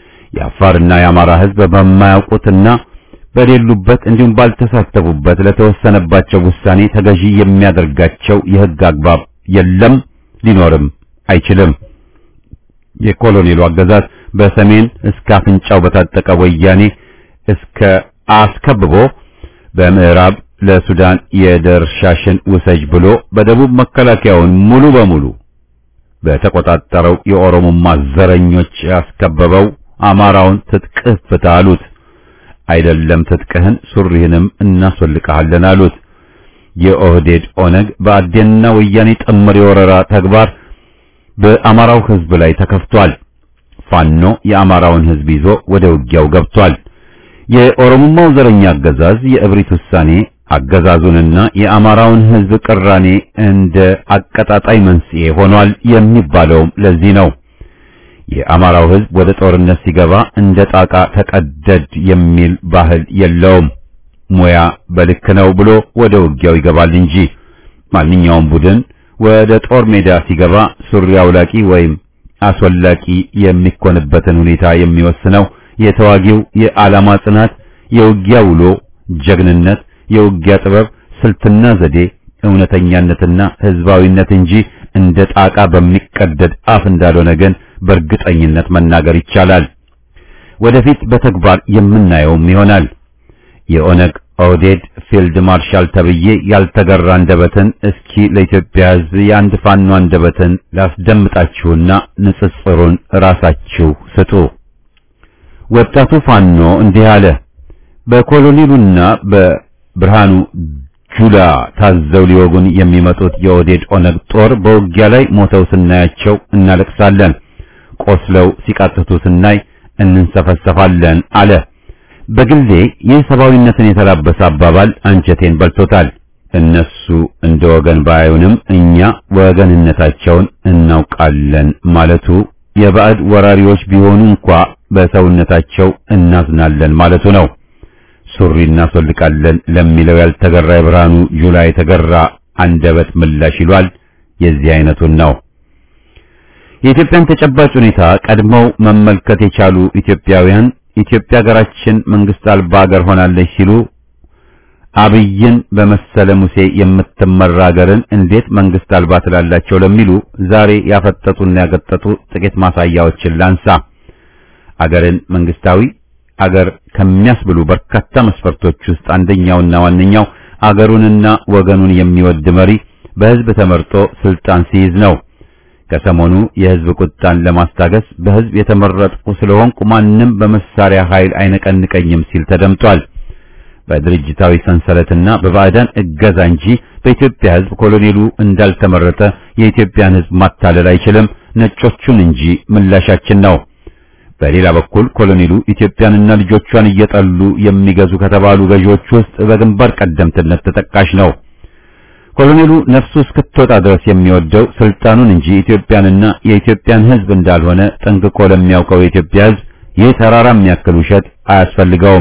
የአፋርና የአማራ ሕዝብ በማያውቁትና በሌሉበት እንዲሁም ባልተሳተፉበት ለተወሰነባቸው ውሳኔ ተገዢ የሚያደርጋቸው የሕግ አግባብ የለም፣ ሊኖርም አይችልም። የኮሎኔሉ አገዛዝ በሰሜን እስከ አፍንጫው በታጠቀ ወያኔ እስከ አስከብቦ በምዕራብ ለሱዳን የደርሻሽን ውሰጅ ብሎ በደቡብ መከላከያውን ሙሉ በሙሉ በተቆጣጠረው የኦሮሞማ ዘረኞች ያስከበበው አማራውን ትጥቅህ ፍታ አሉት። አይደለም ትጥቅህን ሱሪህንም እናስወልቅሃለን አሉት። የኦህዴድ ኦነግ በአዴንና ወያኔ ጥምር የወረራ ተግባር በአማራው ሕዝብ ላይ ተከፍቷል። ፋኖ የአማራውን ሕዝብ ይዞ ወደ ውጊያው ገብቷል። የኦሮሞማው ዘረኛ አገዛዝ የእብሪት ውሳኔ አገዛዙንና የአማራውን ሕዝብ ቅራኔ እንደ አቀጣጣይ መንስኤ ሆኗል የሚባለውም ለዚህ ነው። የአማራው ሕዝብ ወደ ጦርነት ሲገባ እንደ ጣቃ ተቀደድ የሚል ባህል የለውም። ሙያ በልክ ነው ብሎ ወደ ውጊያው ይገባል እንጂ ማንኛውም ቡድን ወደ ጦር ሜዳ ሲገባ ሱሪ አውላቂ ወይም አስወላቂ የሚኮንበትን ሁኔታ የሚወስነው የተዋጊው የዓላማ ጽናት፣ የውጊያ ውሎ ጀግንነት፣ የውጊያ ጥበብ፣ ስልትና ዘዴ፣ እውነተኛነትና ህዝባዊነት እንጂ እንደ ጣቃ በሚቀደድ አፍ እንዳልሆነ ግን በእርግጠኝነት መናገር ይቻላል። ወደፊት በተግባር የምናየውም ይሆናል። የኦነግ ኦህዴድ ፊልድ ማርሻል ተብዬ ያልተገራ አንደበትን እስኪ ለኢትዮጵያ ሕዝብ የአንድ ፋኖ አንደበትን ላስደምጣችሁና ንጽጽሩን ራሳችሁ ስጡ። ወጣቱ ፋኖ እንዲህ አለ። በኮሎኔሉና በብርሃኑ ጁላ ታዘው ሊወጉን የሚመጡት የኦህዴድ ኦነግ ጦር በውጊያ ላይ ሞተው ስናያቸው እናለቅሳለን፣ ቆስለው ሲቃጥቱ ስናይ እንንሰፈሰፋለን አለ። በግሌ ይህ ሰብአዊነትን የተላበሰ አባባል አንጀቴን በልቶታል። እነሱ እንደ ወገን ባዩንም እኛ ወገንነታቸውን እናውቃለን ማለቱ የባዕድ ወራሪዎች ቢሆኑ እንኳ በሰውነታቸው እናዝናለን ማለቱ ነው። ሱሪ እናስወልቃለን ለሚለው ያልተገራ የብርሃኑ ጁላ የተገራ አንደበት ምላሽ ይሏል። የዚህ አይነቱን ነው። የኢትዮጵያን ተጨባጭ ሁኔታ ቀድመው መመልከት የቻሉ ኢትዮጵያውያን ኢትዮጵያ ሀገራችን መንግስት አልባ ሀገር ሆናለች ሲሉ አብይን በመሰለ ሙሴ የምትመራ ሀገርን እንዴት መንግስት አልባ ትላላቸው ለሚሉ ዛሬ ያፈጠጡና ያገጠጡ ጥቂት ማሳያዎችን ላንሳ። አገርን መንግስታዊ አገር ከሚያስብሉ በርካታ መስፈርቶች ውስጥ አንደኛውና ዋነኛው አገሩንና ወገኑን የሚወድ መሪ በህዝብ ተመርጦ ስልጣን ሲይዝ ነው። ከሰሞኑ የህዝብ ቁጣን ለማስታገስ በህዝብ የተመረጥኩ ስለሆንኩ ማንም በመሳሪያ ኃይል አይነቀንቀኝም ሲል ተደምጧል። በድርጅታዊ ሰንሰለትና በባዕዳን እገዛ እንጂ በኢትዮጵያ ህዝብ ኮሎኔሉ እንዳልተመረጠ የኢትዮጵያን ህዝብ ማታለል አይችልም፣ ነጮቹን እንጂ ምላሻችን ነው። በሌላ በኩል ኮሎኔሉ ኢትዮጵያንና ልጆቿን እየጠሉ የሚገዙ ከተባሉ ገዢዎች ውስጥ በግንባር ቀደምትነት ተጠቃሽ ነው። ኮሎኔሉ ነፍሱ እስክትወጣ ድረስ የሚወደው ስልጣኑን እንጂ ኢትዮጵያንና የኢትዮጵያን ህዝብ እንዳልሆነ ጠንቅቆ ለሚያውቀው የኢትዮጵያ ህዝብ ይህ ተራራ የሚያክል ውሸት አያስፈልገውም።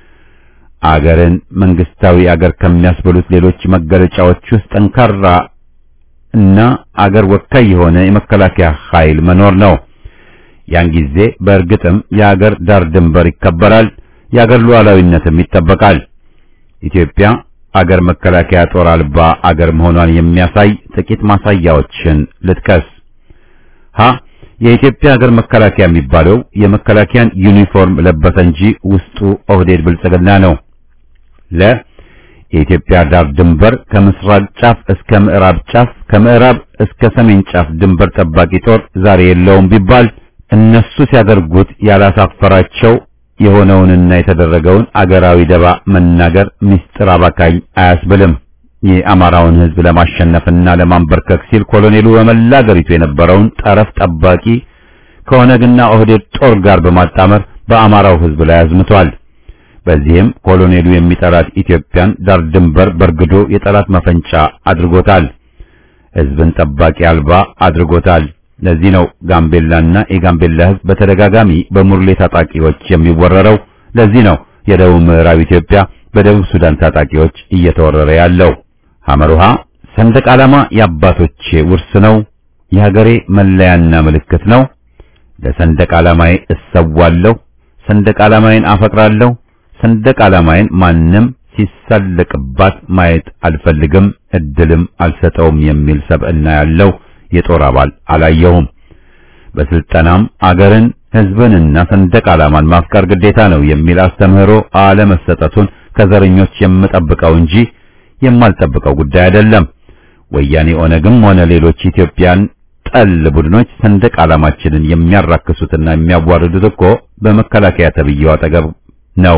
አገርን መንግስታዊ አገር ከሚያስብሉት ሌሎች መገለጫዎች ውስጥ ጠንካራ እና አገር ወካይ የሆነ የመከላከያ ኃይል መኖር ነው። ያን ጊዜ በእርግጥም የአገር ዳር ድንበር ይከበራል፣ የአገር ሉዓላዊነትም ይጠበቃል። ኢትዮጵያ አገር መከላከያ ጦር አልባ አገር መሆኗን የሚያሳይ ጥቂት ማሳያዎችን ልጥቀስ። ሀ የኢትዮጵያ አገር መከላከያ የሚባለው የመከላከያን ዩኒፎርም ለበሰ እንጂ ውስጡ ኦህዴድ ብልጽግና ነው። ለ የኢትዮጵያ ዳር ድንበር ከምስራቅ ጫፍ እስከ ምዕራብ ጫፍ ከምዕራብ እስከ ሰሜን ጫፍ ድንበር ጠባቂ ጦር ዛሬ የለውም ቢባል እነሱ ሲያደርጉት ያላሳፈራቸው የሆነውንና የተደረገውን አገራዊ ደባ መናገር ምስጢር አባካኝ አያስብልም። የአማራውን ሕዝብ ለማሸነፍና ለማንበርከክ ሲል ኮሎኔሉ በመላ አገሪቱ የነበረውን ጠረፍ ጠባቂ ከኦነግና ኦህዴድ ጦር ጋር በማጣመር በአማራው ሕዝብ ላይ አዝምቷል። በዚህም ኮሎኔሉ የሚጠራት ኢትዮጵያን ዳር ድንበር በርግዶ የጠላት መፈንጫ አድርጎታል። ሕዝብን ጠባቂ አልባ አድርጎታል። ለዚህ ነው ጋምቤላና የጋምቤላ ሕዝብ በተደጋጋሚ በሙርሌ ታጣቂዎች የሚወረረው። ለዚህ ነው የደቡብ ምዕራብ ኢትዮጵያ በደቡብ ሱዳን ታጣቂዎች እየተወረረ ያለው። ሐመሩሃ ሰንደቅ ዓላማ የአባቶቼ ውርስ ነው፣ የሀገሬ መለያና ምልክት ነው። ለሰንደቅ ዓላማዬ እሰዋለሁ፣ ሰንደቅ ዓላማዬን አፈቅራለሁ። ሰንደቅ ዓላማዬን ማንም ሲሳለቅባት ማየት አልፈልግም፣ እድልም አልሰጠውም የሚል ሰብዕና ያለው የጦር አባል አላየሁም። በስልጠናም አገርን ሕዝብንና ሰንደቅ ዓላማን ማፍቀር ግዴታ ነው የሚል አስተምህሮ አለመሰጠቱን ከዘረኞች የምጠብቀው እንጂ የማልጠብቀው ጉዳይ አይደለም። ወያኔ ኦነግም ሆነ ሌሎች ኢትዮጵያን ጠል ቡድኖች ሰንደቅ ዓላማችንን የሚያራክሱትና የሚያዋርዱት እኮ በመከላከያ ተብዬው አጠገብ ነው።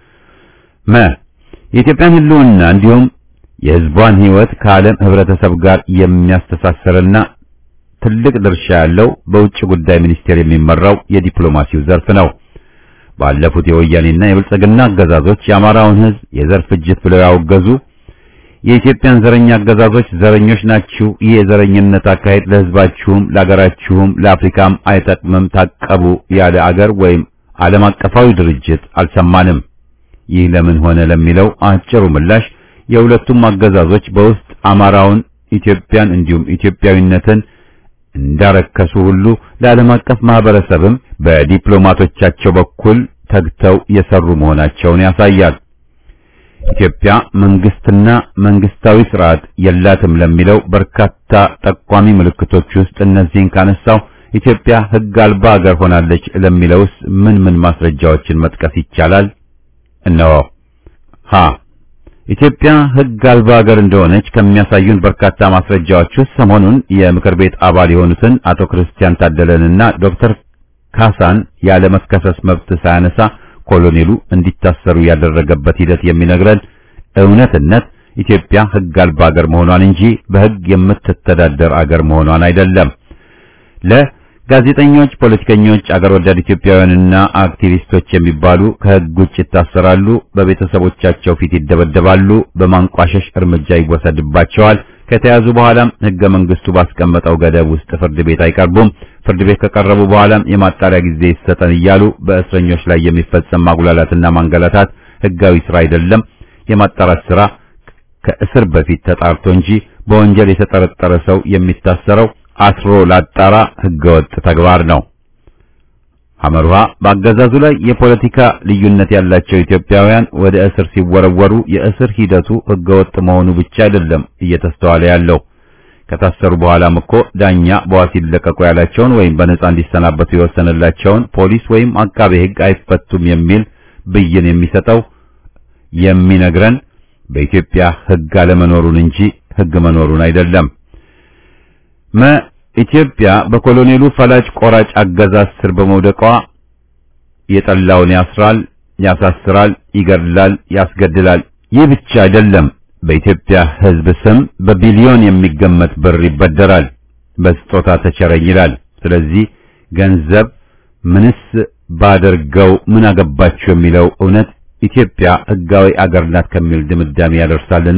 መ የኢትዮጵያን ሕልውና እንዲሁም የሕዝቧን ሕይወት ከዓለም ሕብረተሰብ ጋር የሚያስተሳስርና ትልቅ ድርሻ ያለው በውጭ ጉዳይ ሚኒስቴር የሚመራው የዲፕሎማሲው ዘርፍ ነው። ባለፉት የወያኔና የብልጽግና አገዛዞች የአማራውን ሕዝብ የዘር ፍጅት ብለው ያወገዙ የኢትዮጵያን ዘረኛ አገዛዞች ዘረኞች ናችሁ፣ ይህ የዘረኝነት አካሄድ ለሕዝባችሁም ለአገራችሁም ለአፍሪካም አይጠቅምም፣ ታቀቡ ያለ አገር ወይም ዓለም አቀፋዊ ድርጅት አልሰማንም። ይህ ለምን ሆነ ለሚለው አጭሩ ምላሽ የሁለቱም አገዛዞች በውስጥ አማራውን፣ ኢትዮጵያን እንዲሁም ኢትዮጵያዊነትን እንዳረከሱ ሁሉ ለዓለም አቀፍ ማህበረሰብም በዲፕሎማቶቻቸው በኩል ተግተው የሰሩ መሆናቸውን ያሳያል። ኢትዮጵያ መንግስትና መንግስታዊ ስርዓት የላትም ለሚለው በርካታ ጠቋሚ ምልክቶች ውስጥ እነዚህን ካነሳው ኢትዮጵያ ሕግ አልባ ሀገር ሆናለች ለሚለውስ ምን ምን ማስረጃዎችን መጥቀስ ይቻላል? እነሆ። ሀ ኢትዮጵያ ሕግ አልባ ሀገር እንደሆነች ከሚያሳዩን በርካታ ማስረጃዎች ውስጥ ሰሞኑን የምክር ቤት አባል የሆኑትን አቶ ክርስቲያን ታደለንና ዶክተር ካሳን ያለ መከሰስ መብት ሳያነሳ ኮሎኔሉ እንዲታሰሩ ያደረገበት ሂደት የሚነግረን እውነትነት ኢትዮጵያ ሕግ አልባ ሀገር መሆኗን እንጂ በሕግ የምትተዳደር አገር መሆኗን አይደለም። ለጋዜጠኞች፣ ፖለቲከኞች፣ አገር ወዳድ ኢትዮጵያውያንና አክቲቪስቶች የሚባሉ ከሕግ ውጭ ይታሰራሉ፣ በቤተሰቦቻቸው ፊት ይደበደባሉ፣ በማንቋሸሽ እርምጃ ይወሰድባቸዋል። ከተያዙ በኋላም ሕገ መንግስቱ ባስቀመጠው ገደብ ውስጥ ፍርድ ቤት አይቀርቡም። ፍርድ ቤት ከቀረቡ በኋላም የማጣሪያ ጊዜ ይሰጠን እያሉ በእስረኞች ላይ የሚፈጸም ማጉላላትና ማንገላታት ሕጋዊ ስራ አይደለም። የማጣራት ስራ ከእስር በፊት ተጣርቶ እንጂ በወንጀል የተጠረጠረ ሰው የሚታሰረው አስሮ ላጣራ ህገወጥ ተግባር ነው። አመርሃ በአገዛዙ ላይ የፖለቲካ ልዩነት ያላቸው ኢትዮጵያውያን ወደ እስር ሲወረወሩ የእስር ሂደቱ ህገወጥ መሆኑ ብቻ አይደለም እየተስተዋለ ያለው። ከታሰሩ በኋላም እኮ ዳኛ በዋስ ይለቀቁ ያላቸውን ወይም በነጻ እንዲሰናበቱ የወሰነላቸውን ፖሊስ ወይም አቃቤ ህግ አይፈቱም የሚል ብይን የሚሰጠው የሚነግረን በኢትዮጵያ ህግ አለመኖሩን እንጂ ህግ መኖሩን አይደለም። መ ኢትዮጵያ በኮሎኔሉ ፈላጭ ቆራጭ አገዛዝ ስር በመውደቋ የጠላውን ያስራል፣ ያሳስራል፣ ይገድላል፣ ያስገድላል። ይህ ብቻ አይደለም። በኢትዮጵያ ህዝብ ስም በቢሊዮን የሚገመት ብር ይበደራል፣ በስጦታ ተቸረኝ ይላል። ስለዚህ ገንዘብ ምንስ ባደርገው ምን አገባችሁ የሚለው እውነት ኢትዮጵያ ህጋዊ አገር ናት ከሚል ድምዳሜ ያደርሳልን?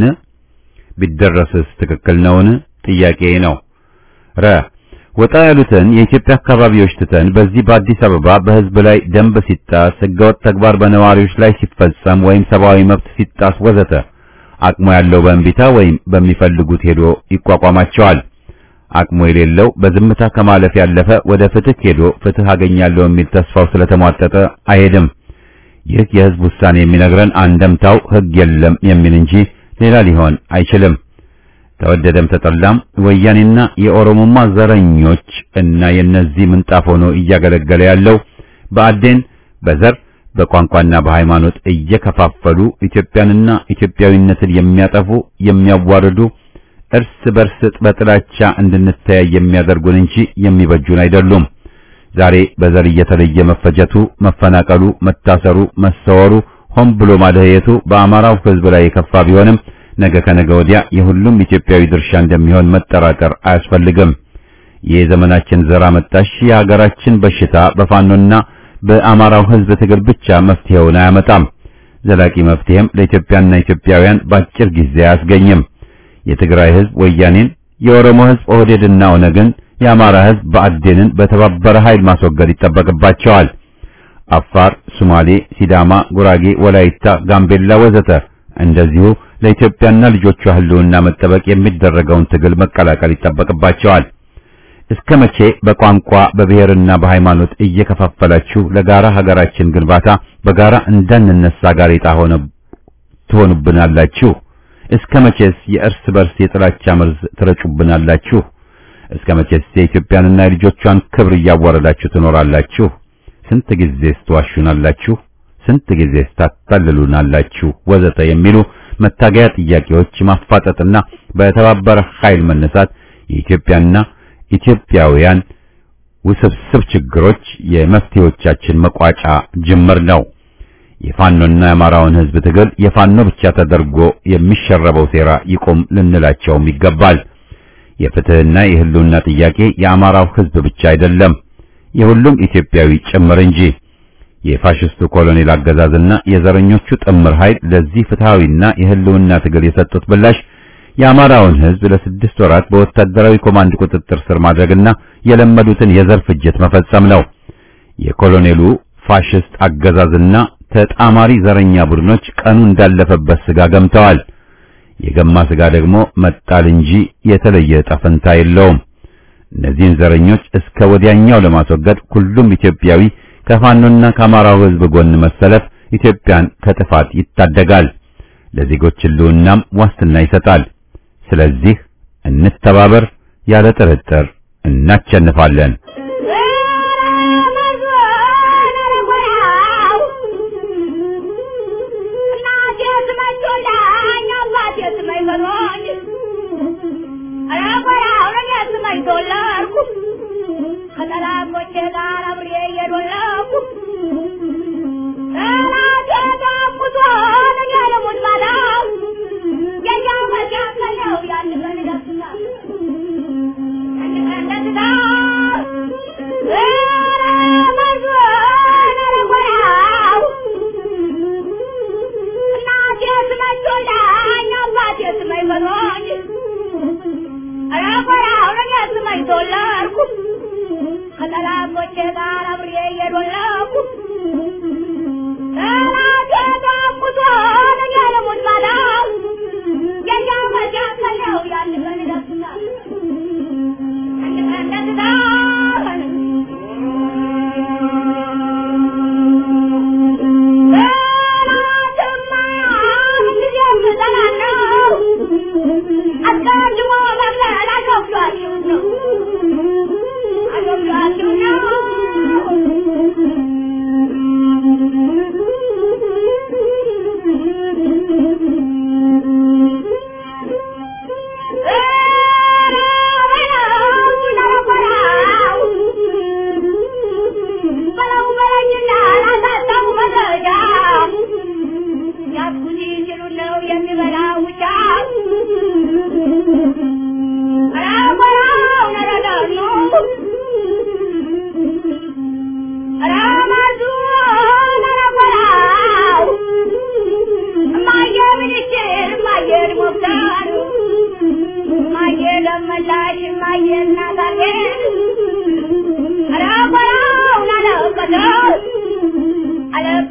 ቢደረስስ ትክክል ነውን? ጥያቄ ነው። ረ ወጣ ያሉትን የኢትዮጵያ አካባቢዎች ትተን በዚህ በአዲስ አበባ በህዝብ ላይ ደንብ ሲጣስ፣ ህገወጥ ተግባር በነዋሪዎች ላይ ሲፈጸም ወይም ሰብአዊ መብት ሲጣስ ወዘተ አቅሙ ያለው በእንቢታ ወይም በሚፈልጉት ሄዶ ይቋቋማቸዋል። አቅሙ የሌለው በዝምታ ከማለፍ ያለፈ ወደ ፍትህ ሄዶ ፍትህ አገኛለሁ የሚል ተስፋው ስለተሟጠጠ አይሄድም። ይህ የህዝብ ውሳኔ የሚነግረን አንደምታው ህግ የለም የሚል እንጂ ሌላ ሊሆን አይችልም። ተወደደም ተጠላም ወያኔና የኦሮሞማ ዘረኞች እና የነዚህ ምንጣፍ ሆኖ እያገለገለ ያለው በአዴን በዘር በቋንቋና በሃይማኖት እየከፋፈሉ ኢትዮጵያንና ኢትዮጵያዊነትን የሚያጠፉ የሚያዋርዱ እርስ በርስ በጥላቻ እንድንተያይ የሚያደርጉን እንጂ የሚበጁን አይደሉም። ዛሬ በዘር እየተለየ መፈጀቱ፣ መፈናቀሉ፣ መታሰሩ፣ መሰወሩ፣ ሆን ብሎ ማደየቱ በአማራው ህዝብ ላይ የከፋ ቢሆንም ነገ ከነገ ወዲያ የሁሉም ኢትዮጵያዊ ድርሻ እንደሚሆን መጠራጠር አያስፈልግም። ይህ የዘመናችን ዘር አመጣሽ የሀገራችን በሽታ በፋኖና በአማራው ህዝብ ትግል ብቻ መፍትሄውን አያመጣም። ዘላቂ መፍትሄም ለኢትዮጵያና ኢትዮጵያውያን በአጭር ጊዜ አያስገኝም። የትግራይ ህዝብ ወያኔን፣ የኦሮሞ ህዝብ ኦህዴድና ኦነግን፣ የአማራ ህዝብ ብአዴንን በተባበረ ኃይል ማስወገድ ይጠበቅባቸዋል። አፋር፣ ሶማሌ፣ ሲዳማ፣ ጉራጌ፣ ወላይታ፣ ጋምቤላ ወዘተ እንደዚሁ ለኢትዮጵያና ልጆቿ ህልውና መጠበቅ የሚደረገውን ትግል መቀላቀል ይጠበቅባቸዋል። እስከ መቼ በቋንቋ በብሔርና በሃይማኖት እየከፋፈላችሁ ለጋራ ሀገራችን ግንባታ በጋራ እንዳንነሳ ጋሬጣ ሆነ ትሆኑብናላችሁ? እስከ መቼስ የእርስ በርስ የጥላቻ መርዝ ትረጩብናላችሁ? እስከ መቼስ የኢትዮጵያንና የልጆቿን ክብር እያዋረዳችሁ ትኖራላችሁ? ስንት ጊዜስ ትዋሹናላችሁ? ስንት ጊዜስ ታታልሉናላችሁ? ወዘተ የሚሉ መታገያ ጥያቄዎች ማፋጠጥና በተባበረ ኃይል መነሳት የኢትዮጵያና ኢትዮጵያውያን ውስብስብ ችግሮች የመፍትሄዎቻችን መቋጫ ጅምር ነው። የፋኖና የአማራውን ህዝብ ትግል የፋኖ ብቻ ተደርጎ የሚሸረበው ሴራ ይቆም ልንላቸውም ይገባል። የፍትህና የህልውና ጥያቄ የአማራው ህዝብ ብቻ አይደለም፣ የሁሉም ኢትዮጵያዊ ጭምር እንጂ። የፋሽስቱ ኮሎኔል አገዛዝና የዘረኞቹ ጥምር ኃይል ለዚህ ፍትሃዊና የህልውና ትግል የሰጡት ምላሽ የአማራውን ህዝብ ለስድስት ወራት በወታደራዊ ኮማንድ ቁጥጥር ስር ማድረግና የለመዱትን የዘር ፍጅት መፈጸም ነው። የኮሎኔሉ ፋሽስት አገዛዝና ተጣማሪ ዘረኛ ቡድኖች ቀኑ እንዳለፈበት ስጋ ገምተዋል። የገማ ስጋ ደግሞ መጣል እንጂ የተለየ ጠፈንታ የለውም። እነዚህን ዘረኞች እስከ ወዲያኛው ለማስወገድ ሁሉም ኢትዮጵያዊ ከፋኖና ከአማራው ህዝብ ጎን መሰለፍ ኢትዮጵያን ከጥፋት ይታደጋል፣ ለዜጎች ህልውናም ዋስትና ይሰጣል። ስለዚህ እንተባበር፣ ያለ ጥርጥር እናቸንፋለን።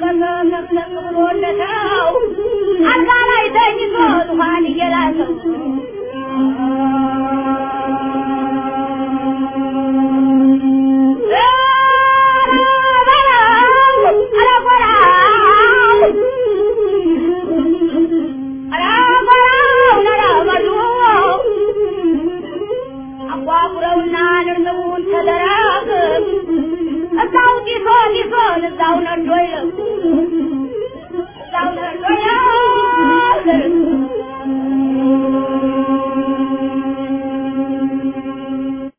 ተንቀጠቀጠ ነቅነቅ ብሎለታው አልጋ ላይ ተኝቶ ዙፋን እየላሰው አቋቁረውና ንርንቡን ተደራግ እዛው ጢሶ ጢሶን እዛው ነዶ ይለው